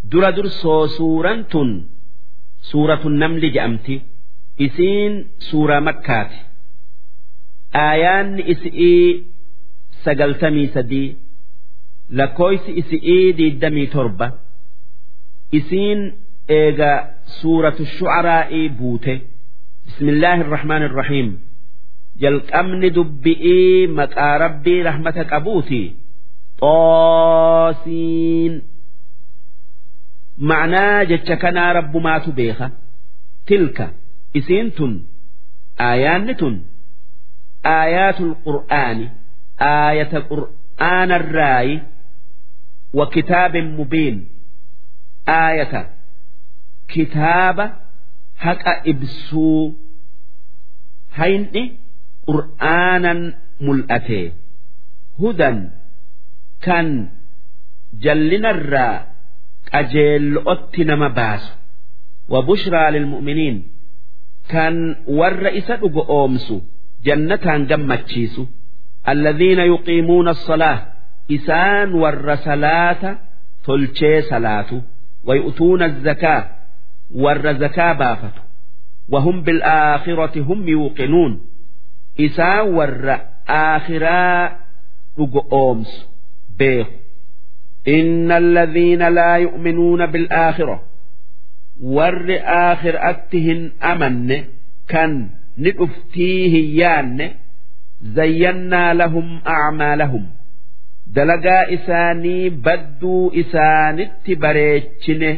dura dursoo suuraan tun suuratu namli je'amti isiin suuraa makkaati aayaanni isi'ii sagaltamii sadii lakkooysi isi'ii diiddamii torba isiin eega suuratu shu'araa'ii buute bismillaahi irrahmaan irrahiim jalqabni dubbi'ii maqaa rabbii rahmata qabuuti xoosiin ma'naa jecha kanaa rabbumaatu beeka tilka isiin tun aayaanni tun aayaatul qur'aani aayata qur'aanarraayi wa kitaabin mubiin aayata kitaaba haqa ibsuu hayni qur'aanan mul'ate hudan kan jallinarraa qajeello'otti nama baasu wa bushraa lilmu'miniin kan warra isa dhugo oomsu jannataan gammachiisu alladhiina yuqiimuuna as-salaah isaan warra salaata tolchee salaatu ويؤتون الزكاة ور زكاة بافت وهم بالآخرة هم يوقنون إسا ور آخرا أومس بيخ إن الذين لا يؤمنون بالآخرة ور آخر أتهن أمن كان نؤفتيه يان زينا لهم أعمالهم dalagaa isaanii badduu isaanitti bareechine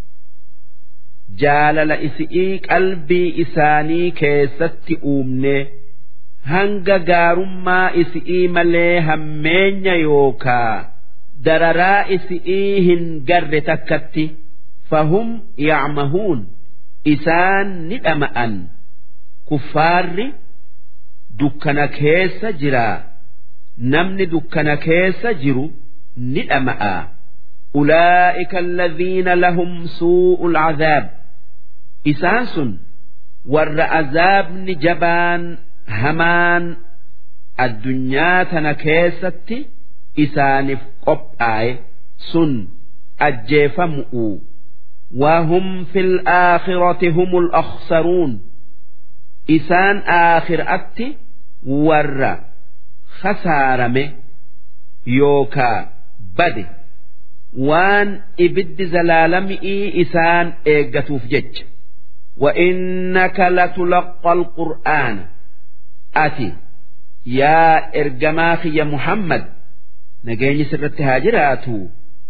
jaalala isi'ii qalbii isaanii keessatti uumne hanga gaarummaa isi'ii malee hammeenya yookaa dararaa isi'ii hin garre takkatti fahum yacmahuun isaan ni dhama'an kuffaarri dukkana keessa jiraa namni dukkana keessa jiru ni dhama'a ulaa'ika alladhiina lahum suu'ul azaab isaan sun warra azaabni jabaan hamaan addunyaa tana keessatti isaaniif qophaa'e sun ajjeefamu'u وهم في الآخرة هم الأخسرون إسان آخر أتي ورّا khasaarame yookaa bade waan ibiddi zalaalami'ii isaan eeggatuuf jecha وإنك لتلقى القرآن أتي يا إرجماخ يا محمد نجيني سرت هاجراتو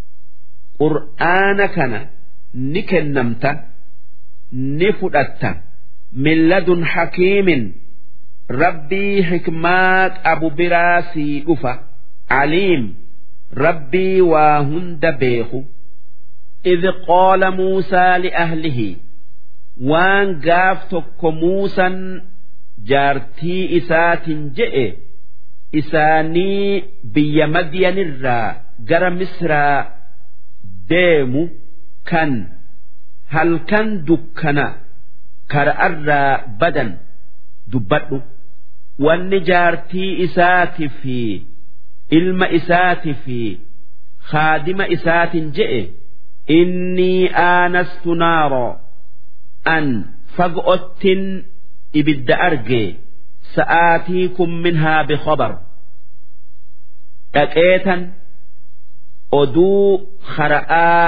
قرآن كان نكنمت نفدت من لدن حكيم rabbii hikmaa qabu biraa sii dhufa aliim rabbii waa hunda beeku إذ قال موسى لأهله وان قاف تك موسى جارتي إسات جئ إساني بي مدين الرا جر مصر ديمو كان هل كان دكنا كرأر بدن دبته wanni jaartii isaati fi ilma isaati fi haadima isaatin je'e innii aanastu naaroo an fag'ottin ibidda arge sa'aatiikum minhaa bikhabar dhaqeetan oduu hara'aa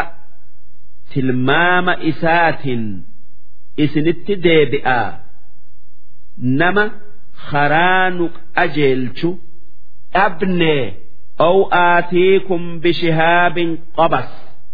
tilmaama isaatin isinitti deebi'aa nama karaa nu qajeelchu dhabne أو آتيكم بشهاب قبس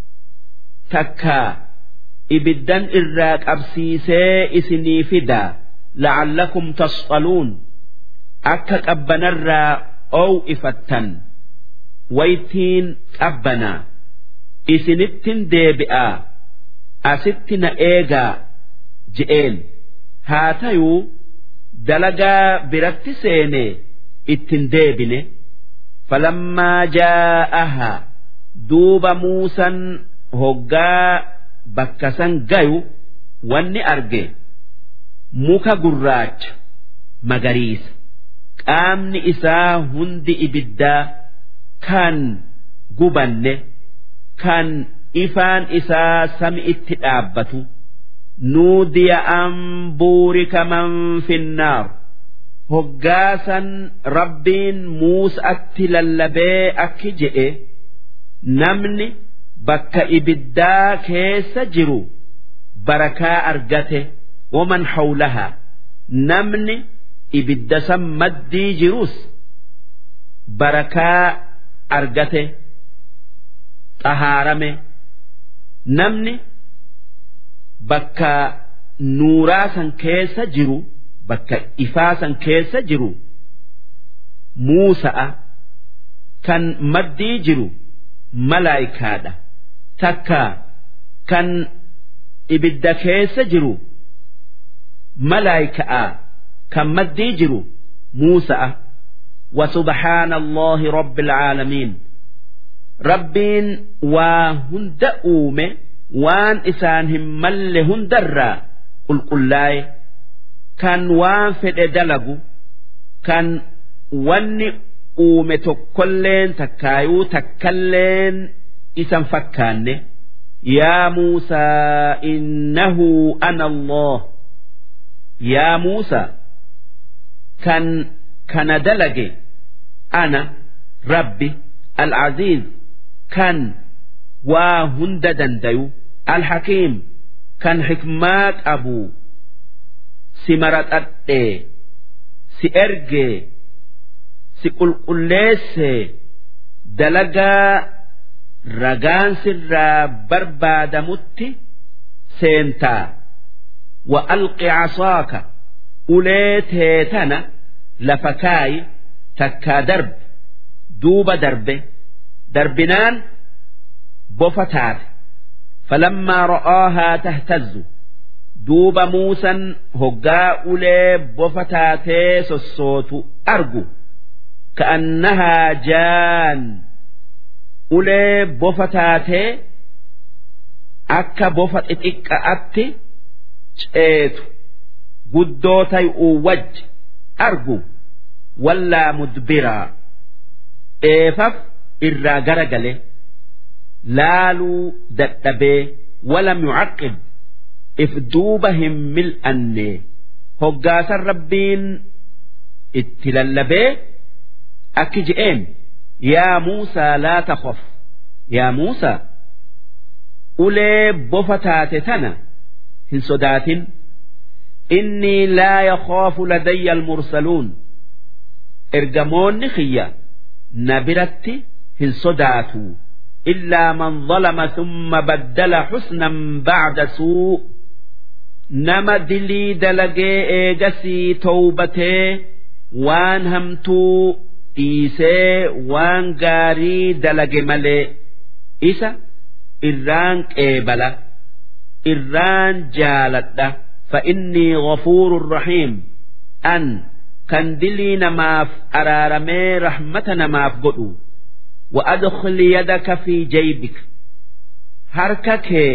تكا إبدان إراك أبسيسي إسني فدا لعلكم تصطلون أكك أبنرا أو إفتن ويتين أبنا إسنتن ديبئا أستن إيغا جئين هاتيو دلقا برت سيني اتن ديبني فلما جاءها دوب موسى هقا بكسن جيو واني أرجي muka gurraacha magariisa qaamni isaa hundi ibiddaa kan gubanne kan ifaan isaa sami'itti dhaabbatu nuudiya an buurika man finnaar hoggaasan rabbiin muusatti lallabee akki jedhe namni bakka ibiddaa keessa jiru barakaa argate waman hawlahaa namni ibidda san maddii jirus barakaa argate xahaarame namni bakka nuuraa san keessa jiru bakka ifaa san keessa jiru muusa'a kan maddii jiru malaayikaadha takka kan ibidda keessa jiru malaayika'a kan maddii jiru muusa'a وسبحان الله رب العالمين ربين وهند أومه وان إسان هم مل هندرا قل قل لاي كان وان فد دلقو كان واني أومه تكلين تكايو تكلين إسان فكان يا موسى إنه أنا الله يا موسى كان كان دلقي أنا ربي العزيز كان وهند دنديو الحكيم كان حكمات أبو سمرت أتي سأرجي سقل قليس دلقا رجان سر برباد مت سينتا وألق عصاك أوليتيتنا لفكاي takkaa darbe duuba darbe darbinaan bofa taate falammaa ra'aahaa tahtazzu duuba muusan hoggaa ulee bofa taatee sossootu argu ka'annahaa jaan ulee bofa taatee akka bofa xixiqqa'atti ceetu guddoo tay'uu wajji argu wallaa mudbiraa dheefaf irraa gara gale laaluu dadhabee walam yucaqqib if duuba hin mil'anne hoggaasan rabbiin itti lallabee akki je'een yaa muusaa laa takhaf yaa muusaa ulee bofa taate tana hin sodaatin innii laa yakhaafu ladayya almursaluun ergamoonni kiyya na biratti hin sodaatu illaa man zalama thumma baddala xusnan bacda suu nama dilii dalagee eegasii towbatee waan hamtuu dhiisee waan gaarii dalage malee isa irraan qeebala irraan jaaladha فإني غفور رحيم أن kan dilii namaaf araaramee rahmata namaaf godhu وأدخل يدك في جيبك harka kee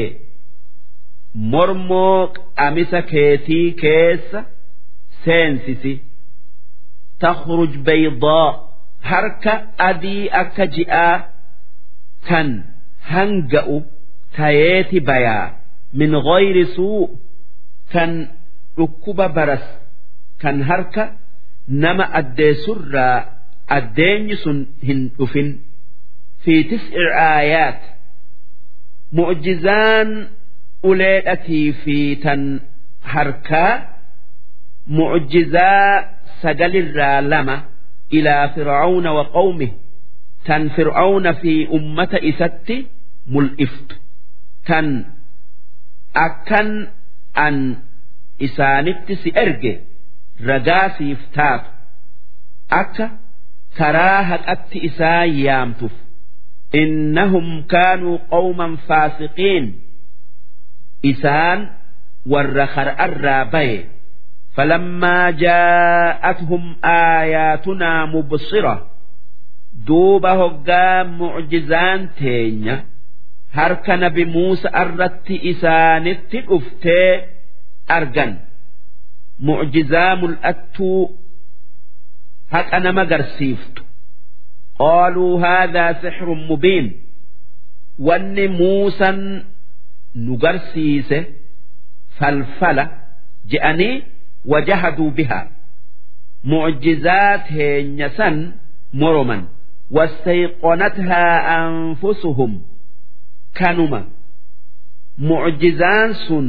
mormoo qamisa keetii keessa seensisi takhruj baydaa harka adii akka ji'aa kan hanga'u tayeeti bayaa min ghayri suu kan dhukkuba baras kan harka nama addeessurraa addeenyi sun hin dhufin fi tis'i aayaat mu'jizaan uleedhatii fi tan harkaa mu'jizaa sagalirraa lama ilaa fir'auna wa qawmih tan fir'auna fi ummata isatti mul'iftu tan akkan an isaanitti si erge ragaa siif taatu akka karaa haqatti isaa yaamtuuf innahum kaanuu qawman faasiqiin isaan warra kar'arraa baye فلما جاءتهم آياتنا مبصرة دوب هقا معجزان تينيا هرك نبي موسى أردت إسانت أفتي أرجن معجزام الأتو هك أنا ما قرسيفت قالوا هذا سحر مبين wanni muusan nu garsiise falfala je'anii wajahaduu bihaa mucjizaa teenya san moroman wastayqonathaa anfusuhum kanuma mucjizaan sun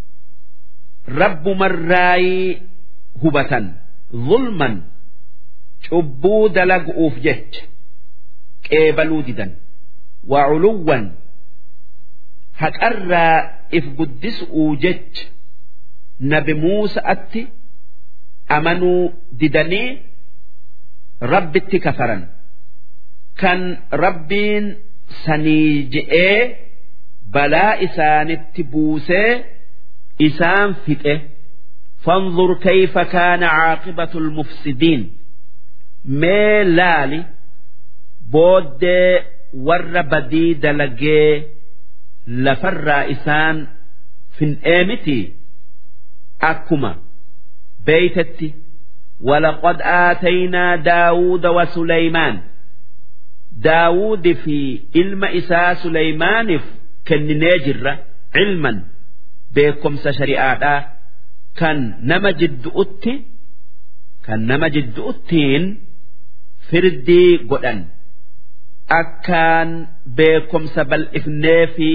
rabbumarraayii hubatan zulman cubbuu dalagu'uuf jecha qeebaluu didan waculuwwan haqarraa if guddis'uu jecha nabi muusa'atti amanuu didanii rabbitti kafaran kan rabbiin sanii je'ee balaa isaanitti buusee isaan fixe فانظر كيف كان عاقبة المفسدين mee laali booddee warra badii dalagee lafarraa isaan fin'ee miti akkuma beeytetti ولقد آتينا داود وسليمان داود في علم إساء سليمان كن جرة علما بكم شريعة كان نما جد أتي كان نما جد أتين firdii godhan akkaan beekomsa bal'ifnee fi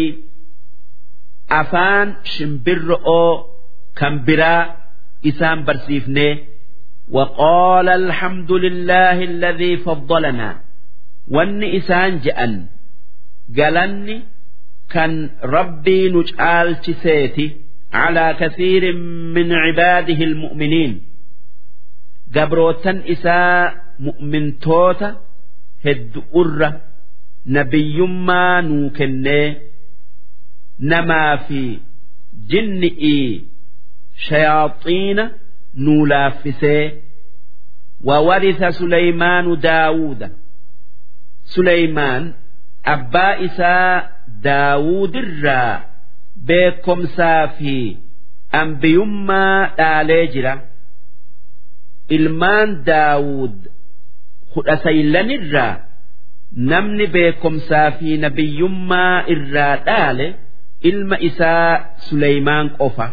afaan shimbirro'oo kan biraa isaan barsiifnee وقال الحمد لله الذي فضلنا وان إسان جأن قالني كان ربي نجعل تسيتي على كثير من عباده المؤمنين قبروتا إساء mu'mintoota heddu'urra nabiyyummaa nuu kennee namaa fi jinni'ii shayaaxiina nuu laaffisee وورث سليمان داود سليمان أبا إساء داود الرا بكم سافي أنبيما آليجرا ilmaan daawud kudha saylanirraa namni beekomsaa fi nabiyyummaa irraa dhaale ilma isaa Suleymaan qofa.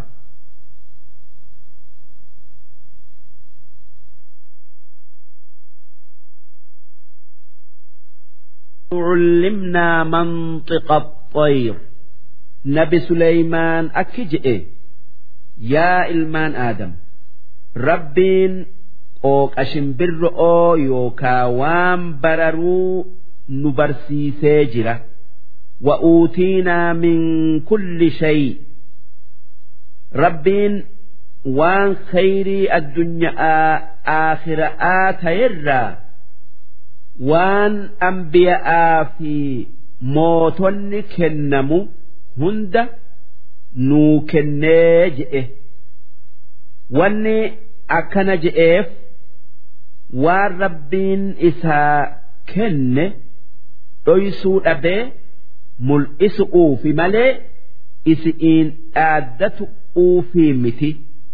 علمنا منطق الطير نبي سليمان أكجئ يا إلمان آدم ربين qooqa shimbirro'oo yookaa waan bararuu nu barsiisee jira wa'uutiinaa min kulli shay rabbiin waan khayrii addunyaa aakhira'aa ta'erraa waan ambiya'aa fi mootonni kennamu hunda nuu kennee je'e wanni akkana je'eef waan rabbiin isaa kenne dhoysuu dhabee mul'isu'uufi malee isi'iin dhaaddatu'uufi miti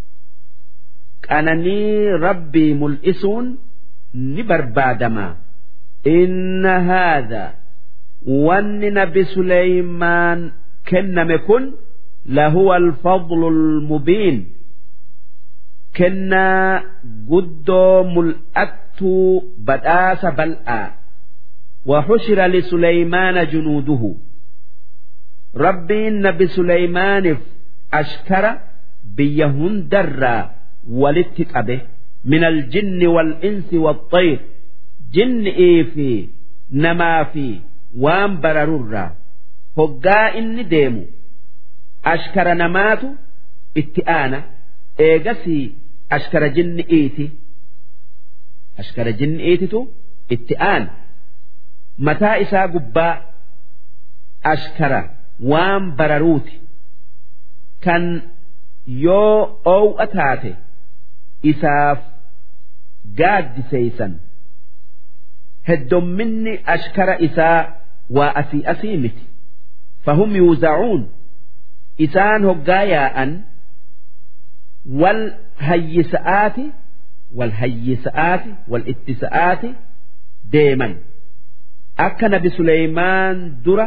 qananii rabbii mul'isuun ni barbaadama inna haadha wanni nabi suleymaan kenname kun lahuwa alfadlu almubiin kennaa guddoo mul'attuu badhaasa bal'aa وحشر لسليمان جنوده ربي النبي سليمان أشكر بيهن درا ولتقبه من الجن والإنس والطير جن إيفي نما في وام بررورا هقا إني ديمو أشكر نماتو اتئانا إيغسي أشكر جن إيتي أشكر جن إيتي اتئان mataa isaa gubbaa ashkara waan bararuuti kan yoo oow'a taate isaaf gaaddiseeysan heddomminni ashkara isaa waa asii asii miti fahum yuuzacuun isaan hoggaa yaa'an wal hayyisa'aati wal hayyisa'aati wal ittisa'aati deeman akka nabi Suleymaan dura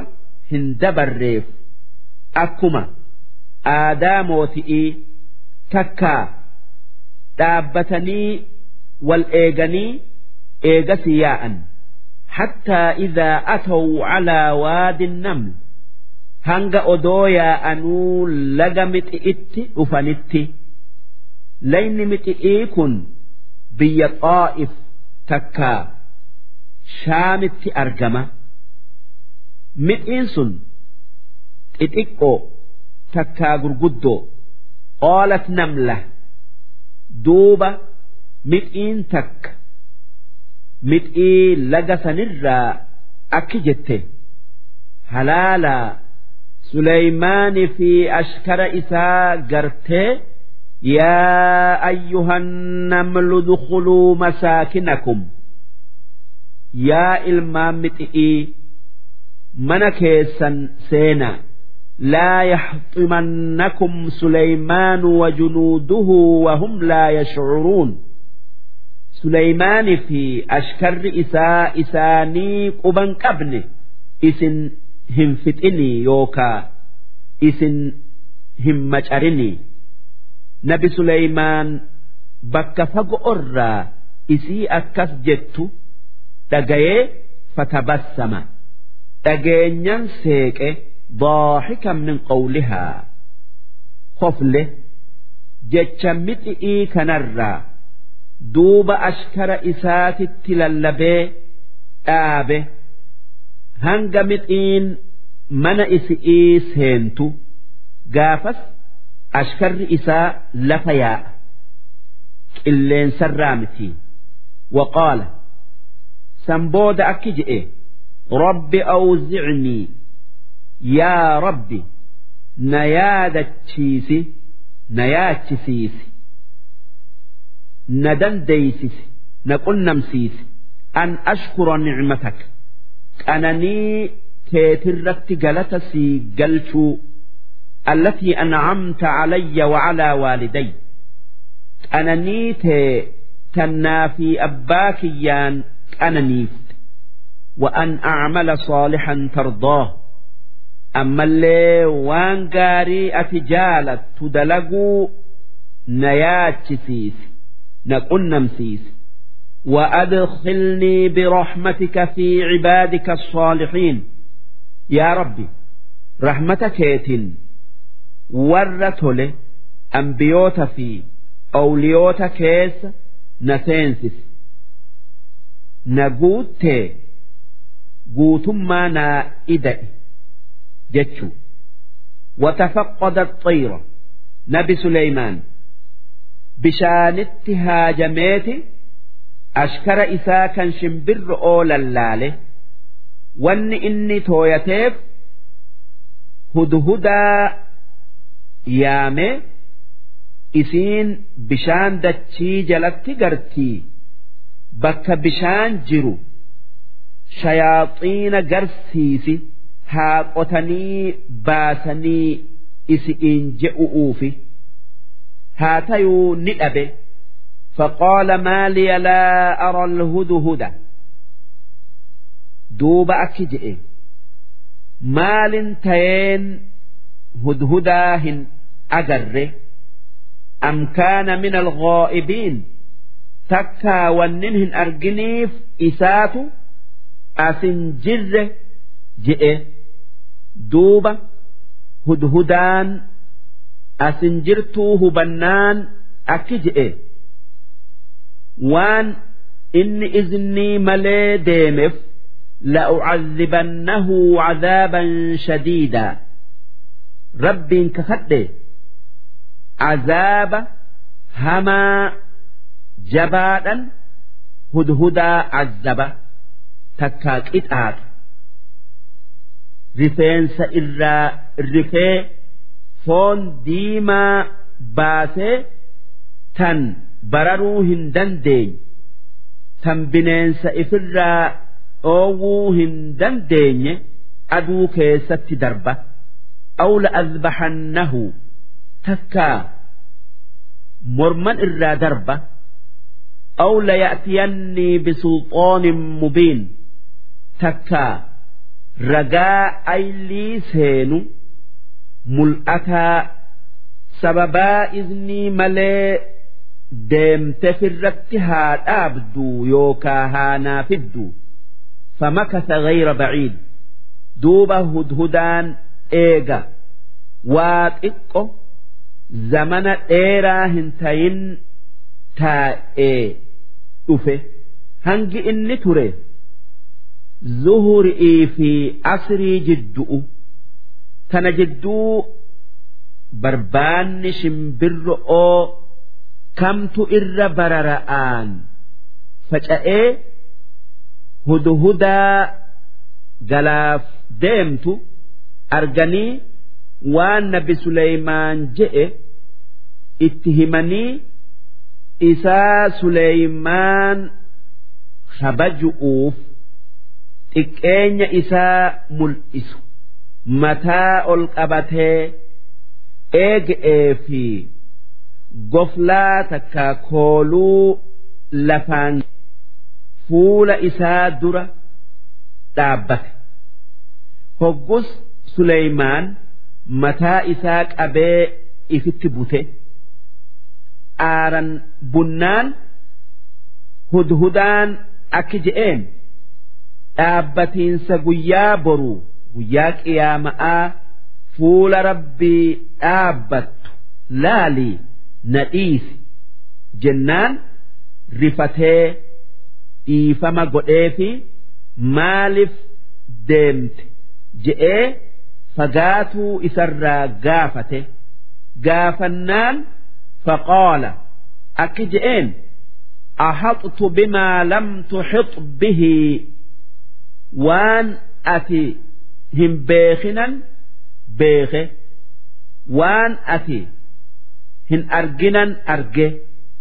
hin dabarreef akkuma aadaa mooti'ii takkaa dhaabbatanii wal eeganii eegasi yaa'an حتى إذا أتوا على واد النمل hanga odoo yaa'anuu laga mixi'itti dhufanitti layni mixi'ii kun biyya xaa'if takkaa shaamitti argama mixiin sun xixiqqoo takkaa gurguddoo qaalat namla duuba mixiin takka mixii laga sanirraa akki jette halaalaa سليمان في أشكر إساء قرته يا أيها النمل ادخلوا مساكنكم يا إلمام متئي من كيسا سينا لا يحطمنكم سليمان وجنوده وهم لا يشعرون سليمان في أشكر إساء إساني قبن قبن إسن hin fixinii yookaa isin hin macarinii nabi Suleymaan bakka fagoorraa isii akkas jettu dhagayee fatabassama dhageenyan seeqe daaxikan min qawlihaa kofle jecha mixi'ii kanarraa duuba ashkara isaatitti lallabee dhaabe. hanga mixiin mana isi'ii seentu gaafas ashkarri isaa lafa yaa'a qilleensarraa miti waqaala san booda akki je'e rabbi awzicnii yaa rabbi na yaadachiisi na yaachisiisi na dandeeysisi na qunnamsiisi an ashkura nicmataka qananii teetirratti galata sii galchuu allatii an'amta calayya wacalaa waaliday qananii tee tannaa fi abbaa kiyyaan qananiifte وأن أعمل صالحا ترضاه أما اللي وان قاري أتجالت تدلقوا نيات سيس نقول نمسيس وأدخلني برحمتك في عبادك الصالحين يا ربي رحمتك يتن ورته أنبيوت في أوليوت كيس نسينسس نقوت قوتما نائدئ جتشو وتفقد الطير نبي سليمان بشانت هاجميتي ashkara isaa kan shimbirri oolan wanni inni tooyateef hudhudaa yaame isiin bishaan dachii jalatti gartii bakka bishaan jiru shayaaxiina garsiisi haa qotanii baasanii isi'iin je'u'uufi haa tayuu ni dhabe. فقال ما لي لا أرى الهدهد دوب أكجئ مال تين هدهداهن أجر أم كان من الغائبين تكا وننهن أرجنيف إسات أسنجر جئ دوب هدهدان أسنجرتوه بنان أكجئ waan inni iznii malee deemeef la'ucadhibannahu cadaaban shadiidaa rabbiin kakadhe cazaaba hamaa jabaadhan hudhudaa cazaba takkaa qixaaxu rifeensa irraa rifee foon diimaa baasee tan bararuu hin dandeenye tan bineensa ifirraa dhoowwuu hin dandeenye aduu keessatti darba aw la'adbaxannahu takkaa morman irraa darba aw laya'tiyannii bisulxaanin mubiin takkaa ragaa aylii seenu mul'ataa sababaa iznii malee deemte firratti haa dhaabdu yookaa haa naafiddu famakasa gayra baciid duuba hudhudaan eega waa xiqqo zamana dheeraa hin tayin taa'ee dhufe hangi inni ture zuhurii fi asrii jiddu'u tana jidduu barbaanni shimbirro'oo kamtu irra barara'aan faca'ee hudhudaa galaaf deemtu arganii waan nabi Suleymaan je'e itti himanii isaa Suleymaan kabaju'uuf xiqqeenya isaa mul'isu mataa ol qabatee eega'ee fi goflaa takka kooluu lafaan fuula isaa dura dhaabbate hoggus Suleymaan mataa isaa qabee ifitti bute aaran bunnaan hudhudaan akki je'een dhaabbatiinsa guyyaa boruu guyyaa qiyaama'aa fuula rabbii dhaabbattu laalii na dhiisi jennaan rifatee dhiifama godheefi maaliif deemte je'ee fagaatuu isarraa gaafate gaafannaan faqaala akki je'een أحطت بما لم تحط به وان أتي هم بيخنا بيخه وان أتي هن أرجنا أرجه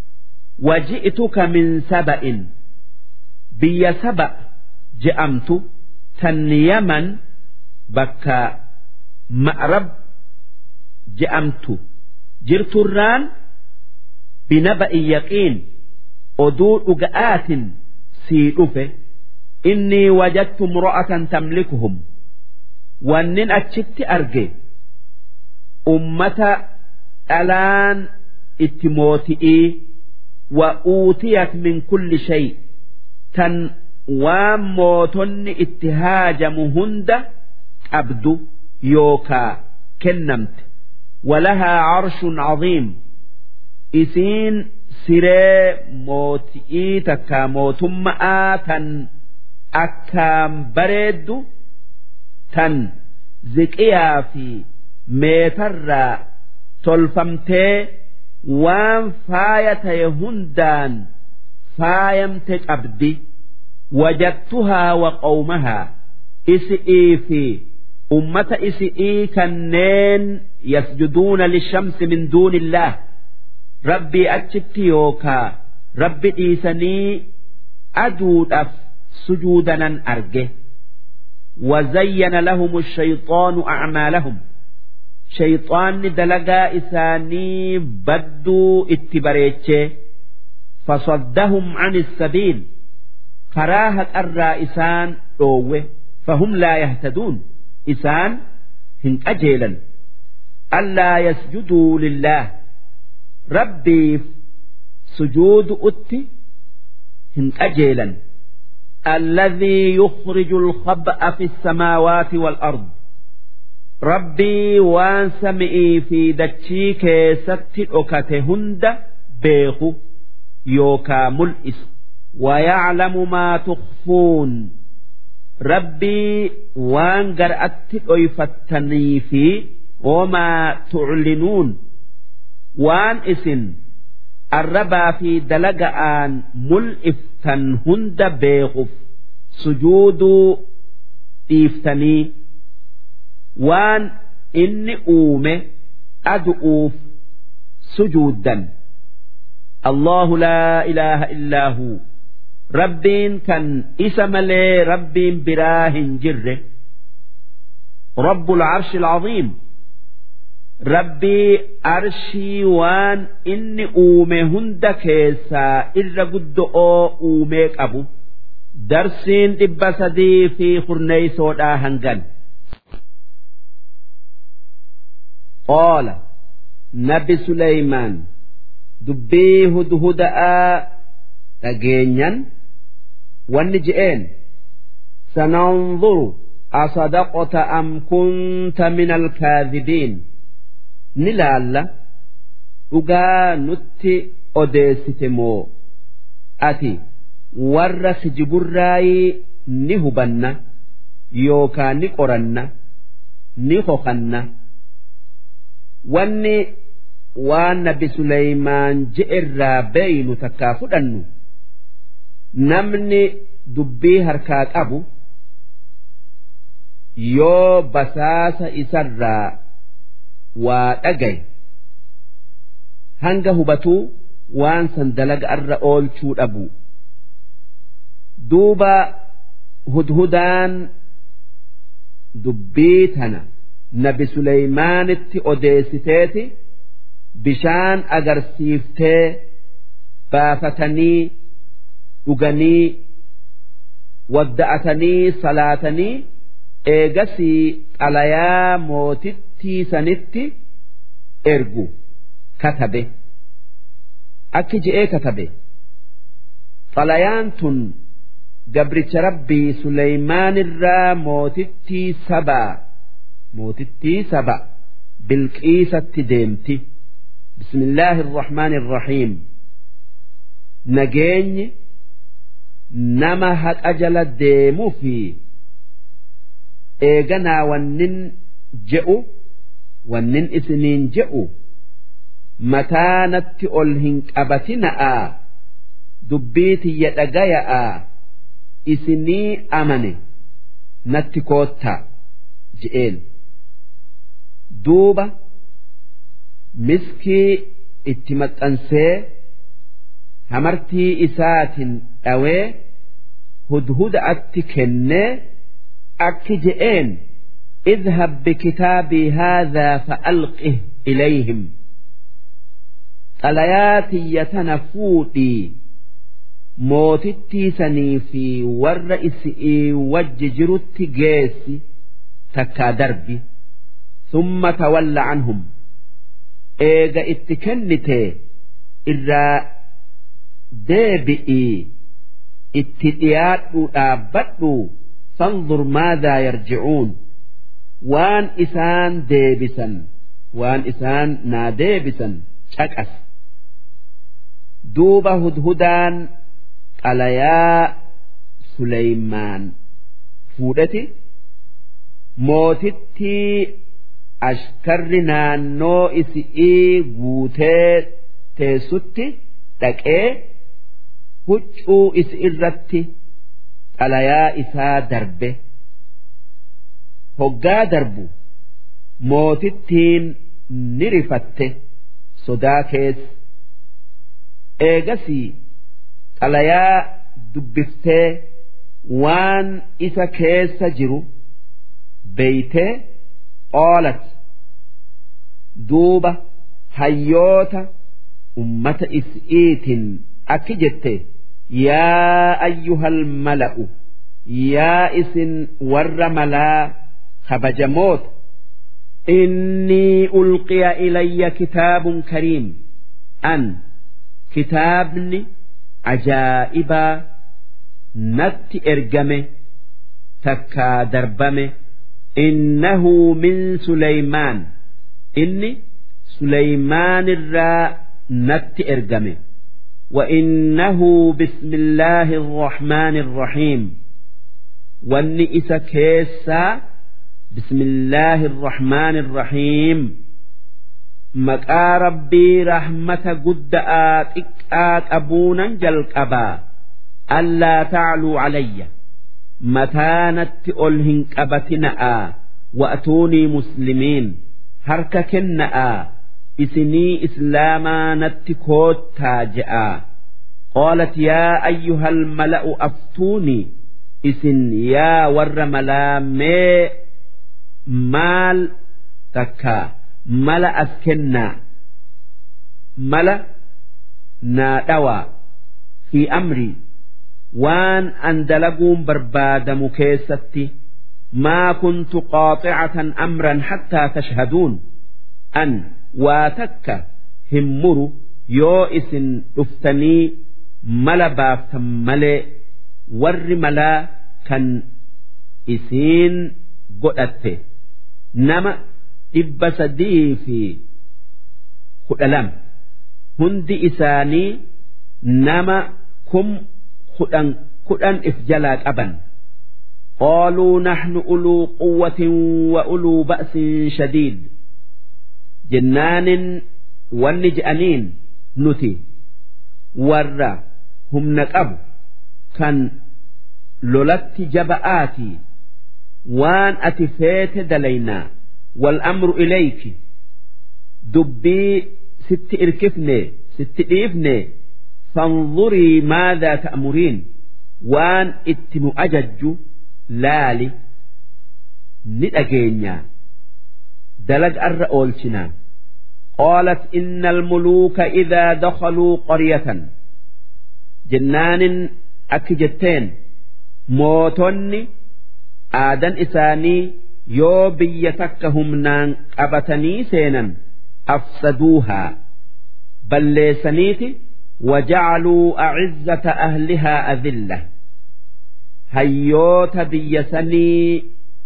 وجئتك من سبأ بي سبأ جأمت تن يمن بكا مأرب جأمت جرت الران بنبأ يقين oduu dhuga'aatin sii dhufe innii wajadtu imro'atan tamlikuhum wannin achitti arge ummata dhalaan itti mooti'ii wa uutiyat min kulli shay tan waan mootonni itti haajamu hunda qabdu yookaa kennamte walahaa carshun caziim isiin siree mooti'ii takka mootumma'aa tan akkaan bareeddu tan ziqiyaa fi meetarraa tolfamtee waan faaya ta'e hundaan faayamte qabdi wajattuhaa wa qawmahaa isi'ii fi ummata isi'ii kanneen yasjuduuna lishamsi min duunillaah rabbii achitti yookaa rabbi dhiisanii aduudhaaf sujuudanan arge وزين لهم الشيطان أعمالهم شيطان دلقا إساني بدوا اتبريتش فصدهم عن السبيل كراهة الرائسان أوه فهم لا يهتدون إسان هن أجيلا ألا يسجدوا لله rabbiif sujuudu utti hin qajeelan الذي يخرج الخبأ في السماوات والأرض ربي وان سمئي في دتشي كيست أكتهند بيخو يوكا ملئس ويعلم ما تخفون ربي وان قرأت أيفتني في وما تعلنون waan isin arrabaa fi dalaga'aan mul'iftan hunda beekuuf sujuuduu dhiiftanii waan inni uume adu'uuf sujuuddan Allahu laa ilaaha illaa hu rabbiin kan isa malee rabbiin biraa hin jirre rabbul arshil aziim rabbii arshii waan inni uume hunda keessaa irra guddo'oo uumee qabu darsiin dhibba sadii fi kurneeysoodhaa hangan qaala nabi suleymaan dubbii hudhuda'aa dhageenyan wanni je'een sananzuru asadaqota am kunta min alkaadhibiin ni laalla dhugaa nutti odeessite moo ati warra kijiburraayii ni hubanna yookaan ni qoranna ni hokanna wanni waan nabi Suleymaan je'erraa beeynu takkaa fudhannu namni dubbii harkaa qabu yoo basaasa isarraa waa dhagaye hanga hubatuu waan san dalaga irra oolchuu dhabu duuba hudhudaan dubbii tana nabi Suleymaanitti odeessiteeti bishaan agarsiiftee baafatanii dhuganii wadda'atanii salaatanii eegasii xalayaa mootittii sanitti ergu katabe akki je'ee katabe xalayaan tun gabricha rabbii Suleymaanirraa mootittii sabaa mootittii saba bilqiisatti deemti bismillaahi irrahmaani irrahiim nageenyi nama haqa jala deemuu fi eeganaa wannin je'u wannin isiniin je'u mataanatti ol hin qabatina'aa dubbii tiyya dhagaya'aa isinii amane natti koottaa je'een duuba miskii itti maxxansee hamartii isaatiin dhawee hudhuda'atti kennee akki je'een اذهب بكتابي هذا فألقه إليهم xalayaati yatana fuudhii mootittii sanii fi warra isii wajji jirutti geessi takkaa darbi summa tawalla anhum eega itti kennite irraa deebi'ii itti dhiyaadhuu dhaabbadhu fanzur maadaa yarji'uun waan isaan deebisan waan isaan naa deebisan caqas duuba hudhudaan xalayaa Suleymaan fuudheti mootittii ashkarri naannoo isi'ii guutee teessutti dhaqee huccuu isi irratti xalayaa isaa darbe hoggaa darbu mootittiin ni rifatte sodaa keessa eegasii xalayaa dubbiftee waan isa keessa jiru beeytee qoolat duuba hayyoota ummata is'iitin akki jette yaa ayyuhal mala'u yaa isin warra malaa kabajamoota إني ألقي إلي كتاب كريم أن كتابني عجائبا نت إرجمه تكا دربمه إنه من سليمان إني سليمان الراء نت إرجمه وإنه بسم الله الرحمن الرحيم واني إسا كيسا بسم الله الرحمن الرحيم مقا ربي رحمة قد آتك أبونا جلقبا ألا تعلوا علي متانت ألهن قبتنا وأتوني مسلمين هرك كنا إسني إسلاما نتكوت تاجئا قالت يا أيها الملأ أفتوني إسن يا ور ملا مي مال تكا ملا أسكنا ملا نادوا في أمري waan an dalaguun barbaadamu keessatti maa kuntu qaaxicatan amran hattaa tashhaduun an waa takka hin muru yoo isin dhuftanii mala baaftan malee warri malaa kan isiin godhatte nama dhibba sadii fi kudha lama hundi isaanii nama kum kudhan kudhan if jalaa qaban قالوا نحن أولو قوة وأولو بأس شديد جنان والنجأنين نتي ورّا هم نقب كان لولت جبآتي وان أتفيت دلينا والأمر إليك دبي ست إركفني ست إيفني فانظري ماذا تأمرين وان اتم أجج لالي ندأجينيا دلج أر أولشنا قالت إن الملوك إذا دخلوا قرية جنان أكجتين موتني آدن إساني yoo biyya takka humnaan qabatanii seenan afsaduuhaa balleessaniiti wajacaluu acizzata ahlihaa adilla hayyoota biyya sanii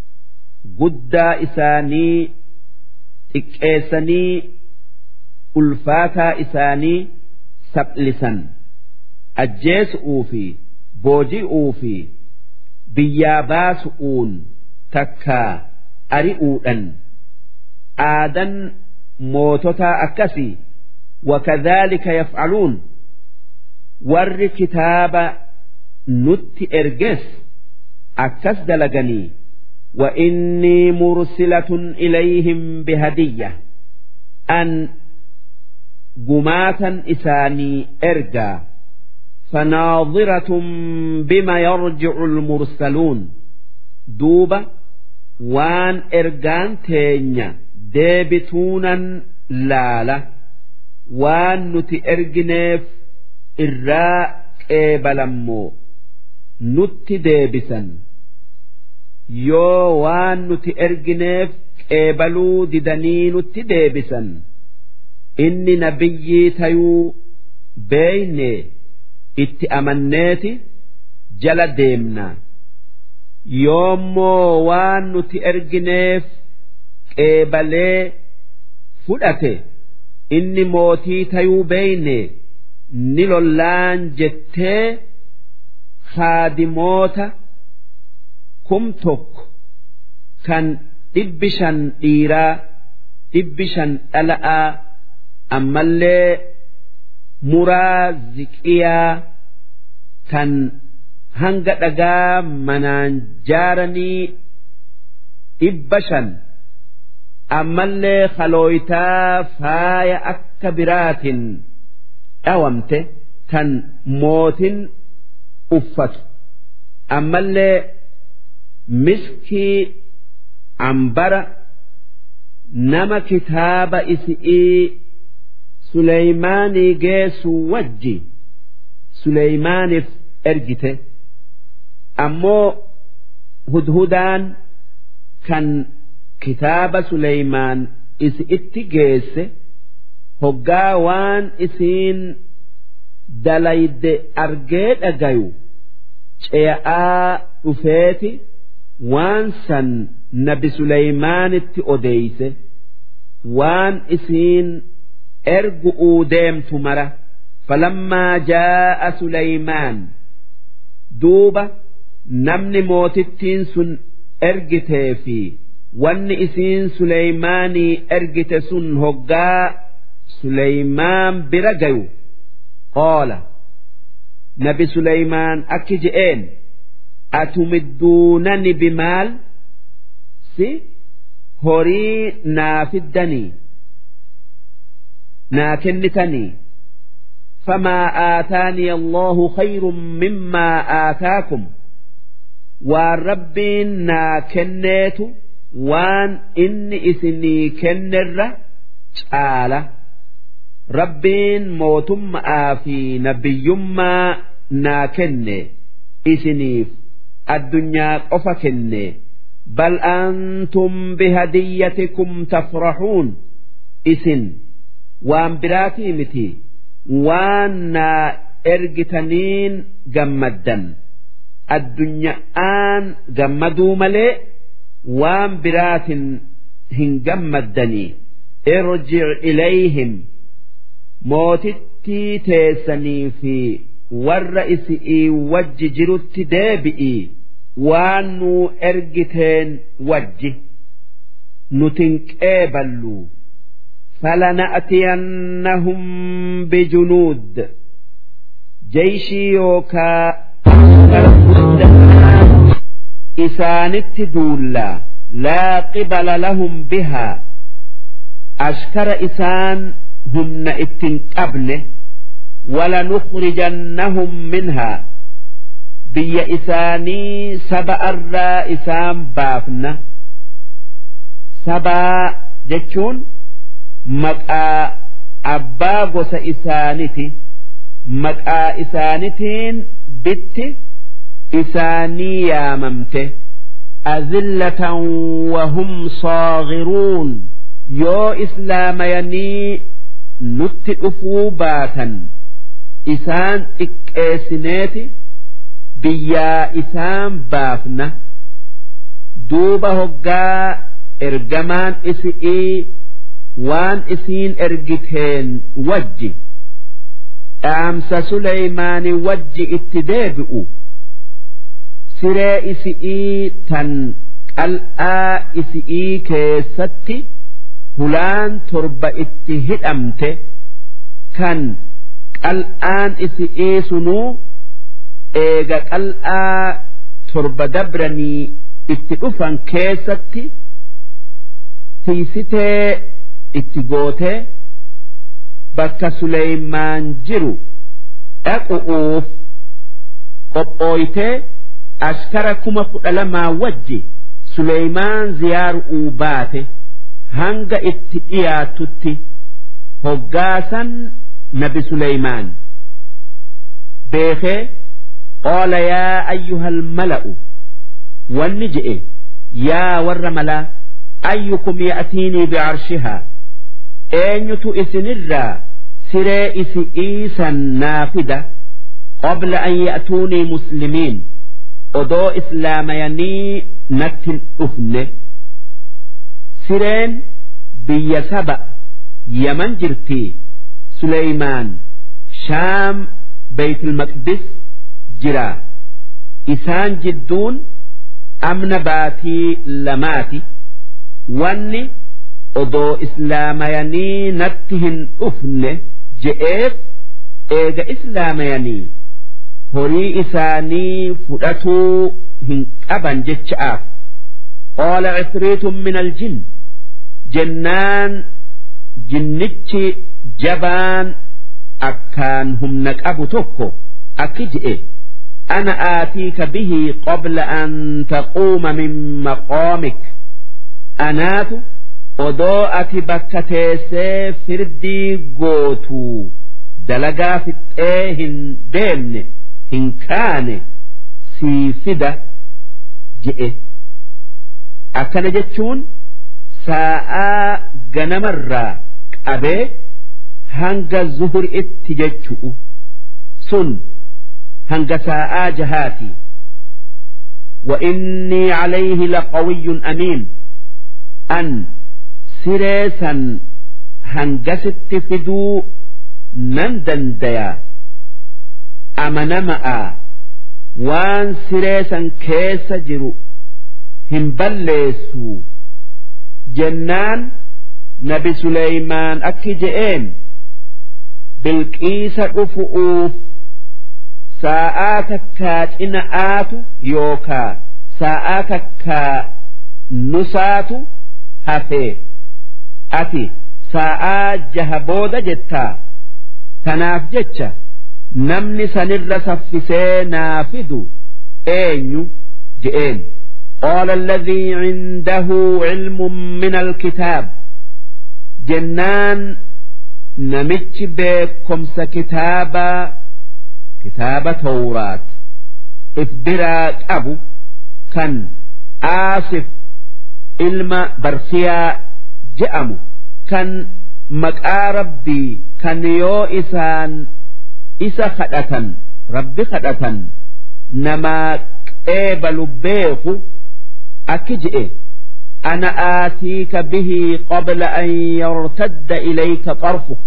guddaa isaanii xiqqeessanii ulfaataa isaanii saphisan ajjeesu'uu fi booji'uu fi biyyaa baasu'uun takkaa ari'uudhan aadan moototaa akkasii wakadhaalika yaf'aluun warri kitaaba nutti erges akkas dalaganii وإني مرسلة إليهم بهدية أن قماتا إساني إرجى فناظرة بما يرجع المرسلون دوبة waan ergaan teenya deebituunan laala waan nuti ergineef irraa qeebalammoo nutti deebisan yoo waan nuti ergineef qeebaluu didanii nutti deebisan inni nabiyyii tayuu beeyne itti amanneeti jala deemnaa yoommoo waan nuti ergineef qeebalee fudhate inni mootii tayuu beeyne ni lollaan jettee haadimoota kum tokko kan dhibbi shan dhiiraa dhibbi shan dhala'aa ammallee muraa ziqiyaa kan hanga dhagaa manaan jaaranii dhibba shan ammallee kalooytaa faaya akka biraatin dhawamte tan mootin uffatu ammallee miskii ambara nama kitaaba isi'ii Suleymaanii geessu wajji Suleymaaniif ergite. ammoo hudhudaan kan kitaaba Suleymaan isi itti geesse hoggaa waan isiin dalayde argee dhagayu ce'aa dhufeeti waan san nabi Suleymaanitti odeeyse waan isiin ergu'uu deemtu mara falammaa jaa'a Suleymaan duuba namni mootittiin sun ergitee fi wanni isiin Suleymaanii ergite sun hoggaa Suleymaan bira gayu qoola nabi Suleymaan akki je'een atumidduunani bimaal si horii naa fiddanii naa kennitanii فما آتاني الله خير مما آتاكم والربين نا كنيت وان إني إسني كنر تعالى ربين موتم آفي نبي ما نا كني isiniif addunyaa qofa kenne bal antum bihadiyyatikum tafrahuun isin waan biraatii miti waan naa ergitaniin gammaddan addunya'aan gammaduu malee waan biraatin hin gammaddanii irjic ilayhim mootittii teessanii fi warra isi'ii wajji jirutti deebi'ii waan nuu ergiteen wajji nutin qeeballu فلنأتينهم بجنود جيشي يوكا إسانت دولا لا قبل لهم بها أشكر إسان هم اتن قبل ولنخرجنهم منها بي إساني سبأ الرا إسان بافنا سبا جتشون maqaa abbaa gosa isaaniti maqaa isaanitiin bitti isaanii yaamamte azillatan wahum saagiruun yoo islaamayanii nutti dhufuu baatan isaan xiqqeessineeti biyyaa isaan baafna duuba hoggaa ergamaan isi'ii waan isiin ergiteen wajji dhaamsa suleymaani wajji itti deebi'u siree isi'ii tan qal'aa isi'ii keessatti hulaan torba itti hidhamte kan qal'aan isi'ii sunuu eega qal'aa torba dabranii itti dhufan keessatti tiisitee itti gootee bakka Suleymaan jiru dhaqu'uuf qophooytee ashkara kuma kudha lamaa wajji Suleymaan ziyaaru'uu baate hanga itti dhiyaatutti hoggaasan nabi Suleymaan beekee qaala yaa ayyuhal mala'u wanni je'e yaa warra malaa ayyukum ya'tiinii bicarshihaa eenyutu isinirraa siree isi'ii san naafida qabla an ya'tuunii muslimiin odoo islaamayanii nattin dhufne sireen biyya saba yaman jirtii suleymaan shaam beeytul maqdis jira isaan jidduun amna baatii lamaati wanni odoo islaamayanii natti hin dhufne je'eef eega islaamayanii horii isaanii fudhatuu hin qaban jecha'aaf qaala cifriitun min aljin jennaan jinnichi jabaan akkaan humna qabu tokko akki je'e أنا آتيك به قبل أن تقوم من مقامك أنات odoo ati bakka teessee firdii gootuu dalagaa fixxee hin deemne hin kaane sii fida je'e akkana jechuun saa'aa ganamarraa qabee hanga zuhuritti jechu'u sun hanga saa'aa jahaati وإني عليه لقوي أمين أن سريسا هنجست فدو نندن ديا أمنمأ وان سريسا كيس جرو هنبلسو جنان نبي سليمان أكي جئين بالقيس أفؤوف sa'aa takkaa cina'aatu yookaa sa'aa takkaa nusaatu hafee ati sa'aa jaha booda jettaa tanaaf jecha namni sanirra saffisee naa fidu eenyu je'een قال الذي عنده علم من الكتاب جنان نمتش بكمس كتابا kitaaba tawraat if biraa qabu kan aasif ilma barsiyaa je'amu kan maqaa rabbii kan yoo isaan isa kadhatan rabbi kadhatan namaa qeebalu beeku akki je'e أنا آتيك به قبل أن يرتد إليك طرفك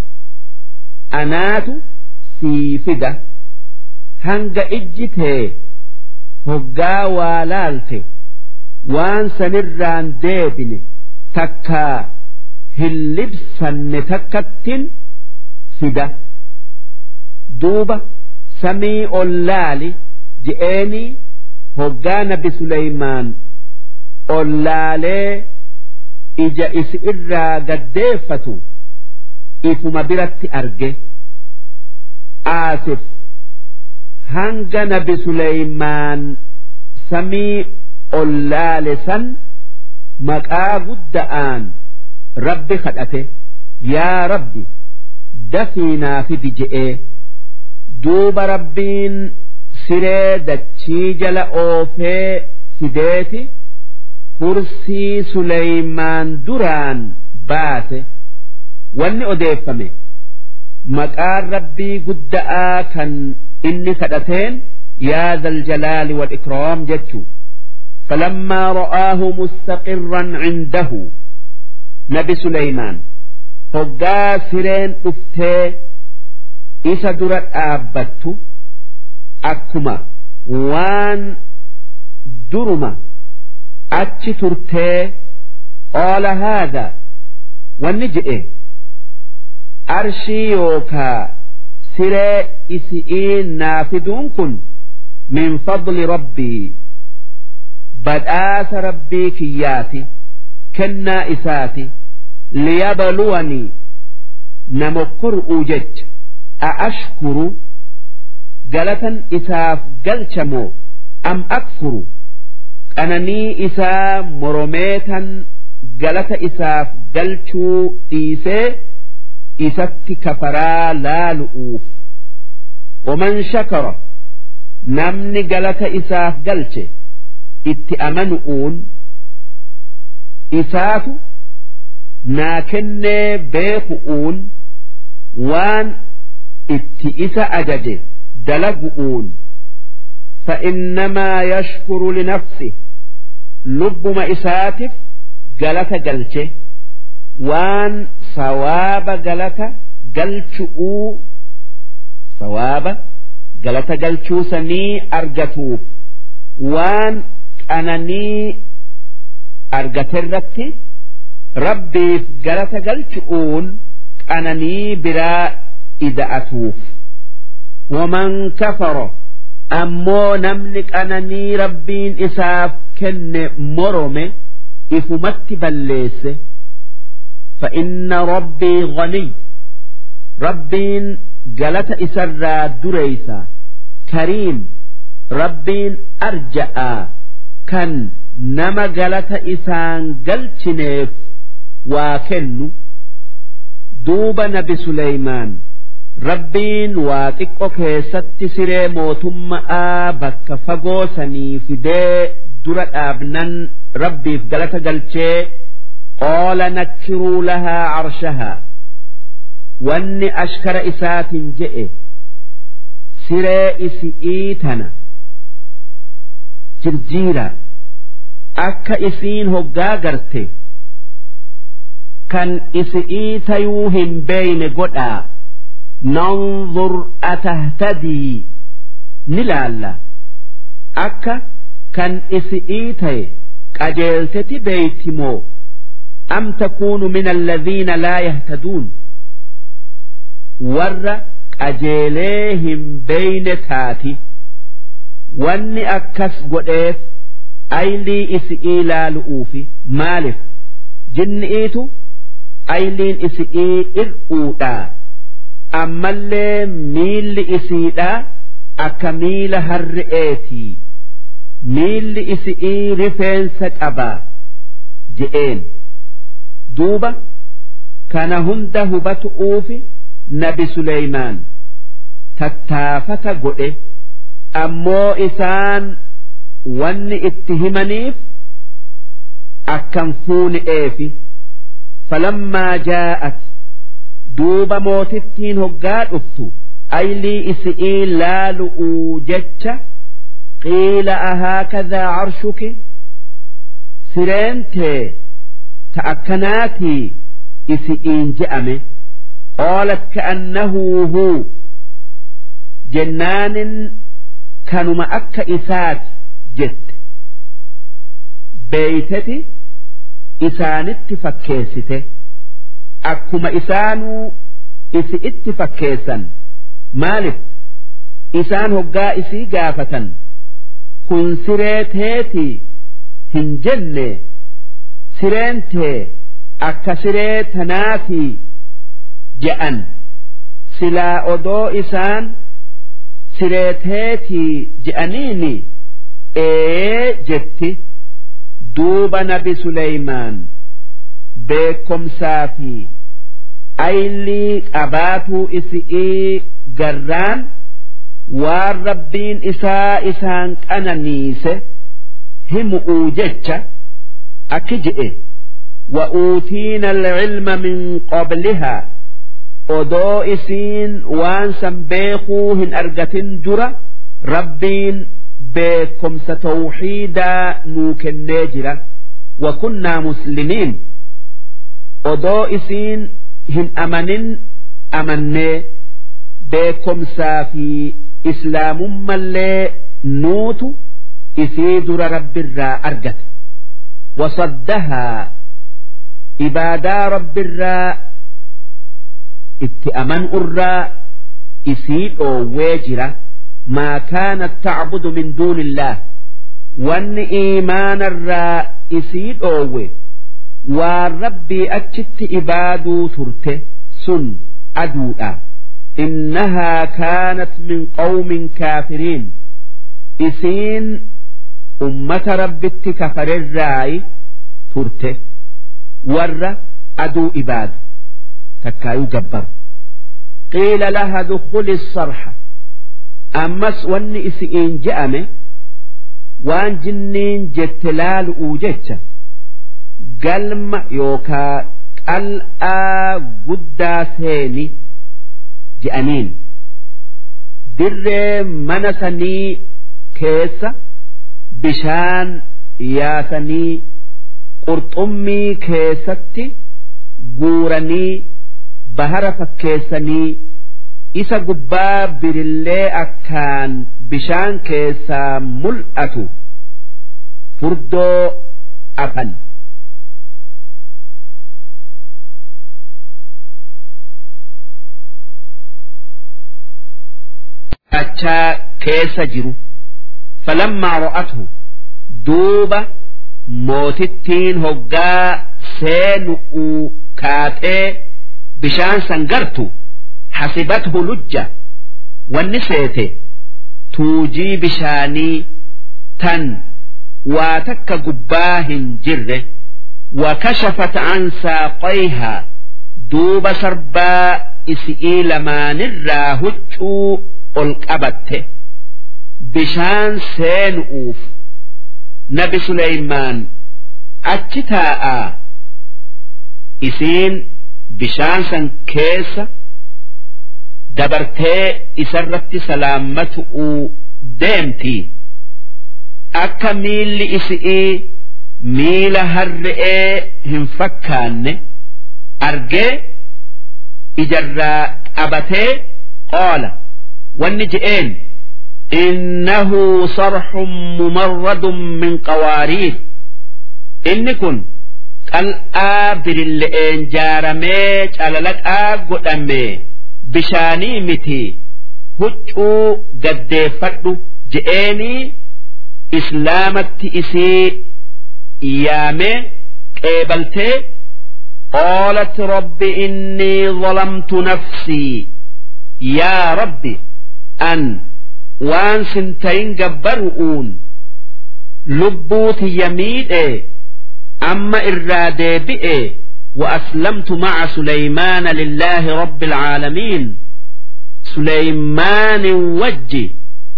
أنات سيفدة هنگ إجته هقا والالته وان سنران ديبن تكا هلبسن تكتن فدة دوبة سمي اللالي جئني هقا نبي سليمان ollaalee ija isi irraa gaddeeffatu ifuma biratti arge aasif hanga nabi suleymaan samii ollaale san maqaa gudda'aan rabbi kadhate yaa rabbi dafiinaa fidi je'ee duuba rabbiin siree dachii jala oofee fideeti kursii Suleymaan duraan baase wanni odeeffame maqaan rabbii gudda'aa kan inni kadhateen yaa zaljalaali wal ikraam jechuu فلما رآه مستقرا عنده نبي سليمان هقا سرين أفتي إسا درت آبت أكما وان درما achi turtee qaala haadha wanni je'e arshii yookaa siree isi'ii naafiduun kun min fadli rabbii badhaasa rabbii kiyyaati kennaa isaati liyabluwanii namokkor'uu jecha a ashkuru galatan isaaf galchamoo am akfuru qananii isaa moromeetan galata isaaf galchuu dhiisee isatti kafaraa laalu'uuf waman shakara namni galata isaaf galche itti amanu'uun isaatu naa kennee beeku'uun waan itti isa ajaje dalagu'uun فإنما يشكر لنفسه lubbuma isaatiif galata galche waan sawaaba galata galchu'uu sawaaba galata galchuu sanii argatuuf waan qananii argaterratti rabbiif galata galchu'uun qananii biraa ida'atuuf waman kafaro ammoo namni qananii rabbiin isaaf kenne morome ifumatti balleesse فإن ربي غني ربين جلت إسرى دريسا كريم ربين أرجأ كان نما جلت إسان جلتنيف وكن دوب نبي سليمان rabbiin waa xiqqoo keessatti siree mootummaa bakka fagoo sanii fidee dura dhaabnan rabbiif galata galchee qaala nakkiruu lahaa carshahaa wanni ashkara isaatiin je'e siree isi'ii tana jirjiira akka isiin hoggaa garte kan isi'ii tayuu hin beeyne godhaa ننظر أتهتدي نلالا أكا كان إسئيتي قجلتت بيتمو أم تكون من الذين لا يهتدون ور قجليهم بين تاتي واني أكس قديف أيلي إسئي لا لؤوفي مالف جنئيتو أيلين إسئي إرؤوتا ammallee miilli isiidha akka miila harre'eetii miilli isi'ii rifeensa qaba je'een duuba kana hunda hubatu'uufi nabi Suleymaan tattaafata godhe ammoo isaan wanni itti himaniif akkan fuuni'eefi falammaa jaa'at duuba mootittiin hoggaa dhuftu aylii isi'ii laalu'uu jecha qiila ahaakadaa carshuki sireentee ta akkanaatii isi'iin je'ame qaalat ka'annahu huu jennaanin kanuma akka isaati jette beeyteti isaanitti fakkeessite akkuma isaanuu isi itti fakkeessan maalif isaan hoggaa isii gaafatan kun siree teetii hin jenne sireen tee akka siree tanaatii je'an silaa odoo isaan siree teetii je'aniini ee jetti duuba nabi Suleymaan beekomsaa fi aylii qabaatuu isi'ii garraan waan rabbiin isaa isaan qananiise himu'uu jecha akki je'e وأوتينا العلم من قبلها odoo isiin waan san beekuu hin argatin dura rabbiin beekomsa tawxiidaa nuu kennee jira wakunnaa muslimiin odoo isiin hin amanin amannee beekomsaa fi islaamummallee nuutu isii dura rabbirraa argate wasaddahaa ibaadaa rabbirraa itti amanurraa isii dhoowwee jira maa kaanat tacbudu min duuni illaah wanni iimaanarraa isii dhoowwe waan rabbii achitti ibaaduu turte sun aduudha innahaa kaanat min qawmin kaafiriin isiin ummata rabbitti kafarerraayi turte warra aduu ibaadu takkaayuu gabbaru qiila laha dukhuli sarxa ammas wanni isi'iin je'ame waan jinniin jette laalu'uu jecha galma yookaa qal'aa guddaa seeni je'aniin dirree mana sanii keessa bishaan yaasanii qurxummii keessatti guuranii bahara fakkeessanii isa gubbaa birillee akkaan bishaan keessaa mul'atu furdoo afan. achaa keessa jiru falammaa ro'atu duuba mootittiin hoggaa seenu'uu kaatee bishaan san gartu hasibathu lujja wanni seete tuujii bishaanii tan waa takka gubbaa hin jirre wakashafat an saaqayhaa duuba sarbaa isi'ii lamaanirraa huccuu ol qabatte bishaan seenu'uuf nabi Suleymaan achi taa'aa isiin bishaan san keessa dabartee isarratti salaammatu'uu deemti akka miilli isi'ii miila harre'ee hin fakkaanne argee ijarraa qabatee qoola wanni je'een إنه صرح ممرد من قوارير إن كن qal'aa birille'een jaaramee calalaqaa godhame bishaanii miti huccuu gaddeeffadhu je'eenii islaamatti isii yaamee qeebaltee qaalat rabbi innii zalamtu nafsii yaa rabbi an waan sintayin gabbaru'uun lubbuu tiyya miidhe أما الرادبئ وأسلمت مع سليمان لله رب العالمين سليمان وجي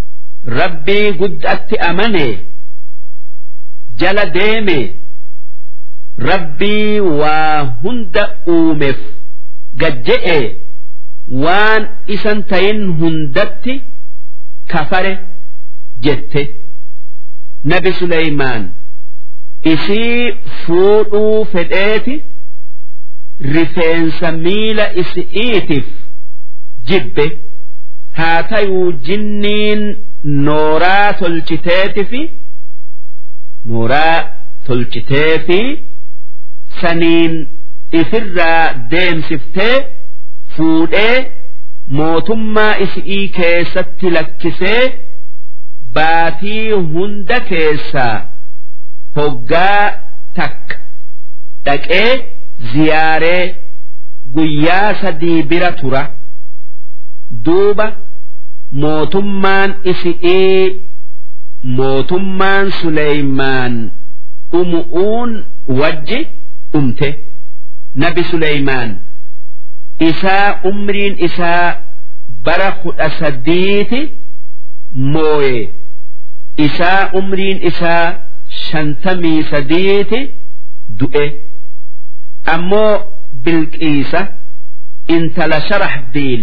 rabbii guddatti amane jala deeme rabbii waa hunda uumeef gajje'e waan isan tayin hundatti kafare jette nabi Suleymaan isii fuudhuu fedheeti rifeensa miila isi'iitiif jibbe haa tayuu jinniin nooraa tolchiteeti fi nooraa tolchitee fi saniin ifirraa deemsiftee fuudhee mootummaa isi'ii keessatti lakkisee baatii hunda keessaa hoggaa takka dhaqee ziyaaree guyyaa sadii bira tura duuba mootummaan isi'ii mootummaan Suleymaan dhumu'uun wajji dhumte nabi Suleymaan isaa umriin isaa bara kudha sadiiti mooye isaa umriin isaa shantamii sadiiti du'e ammoo bilqiisa intala sharax biil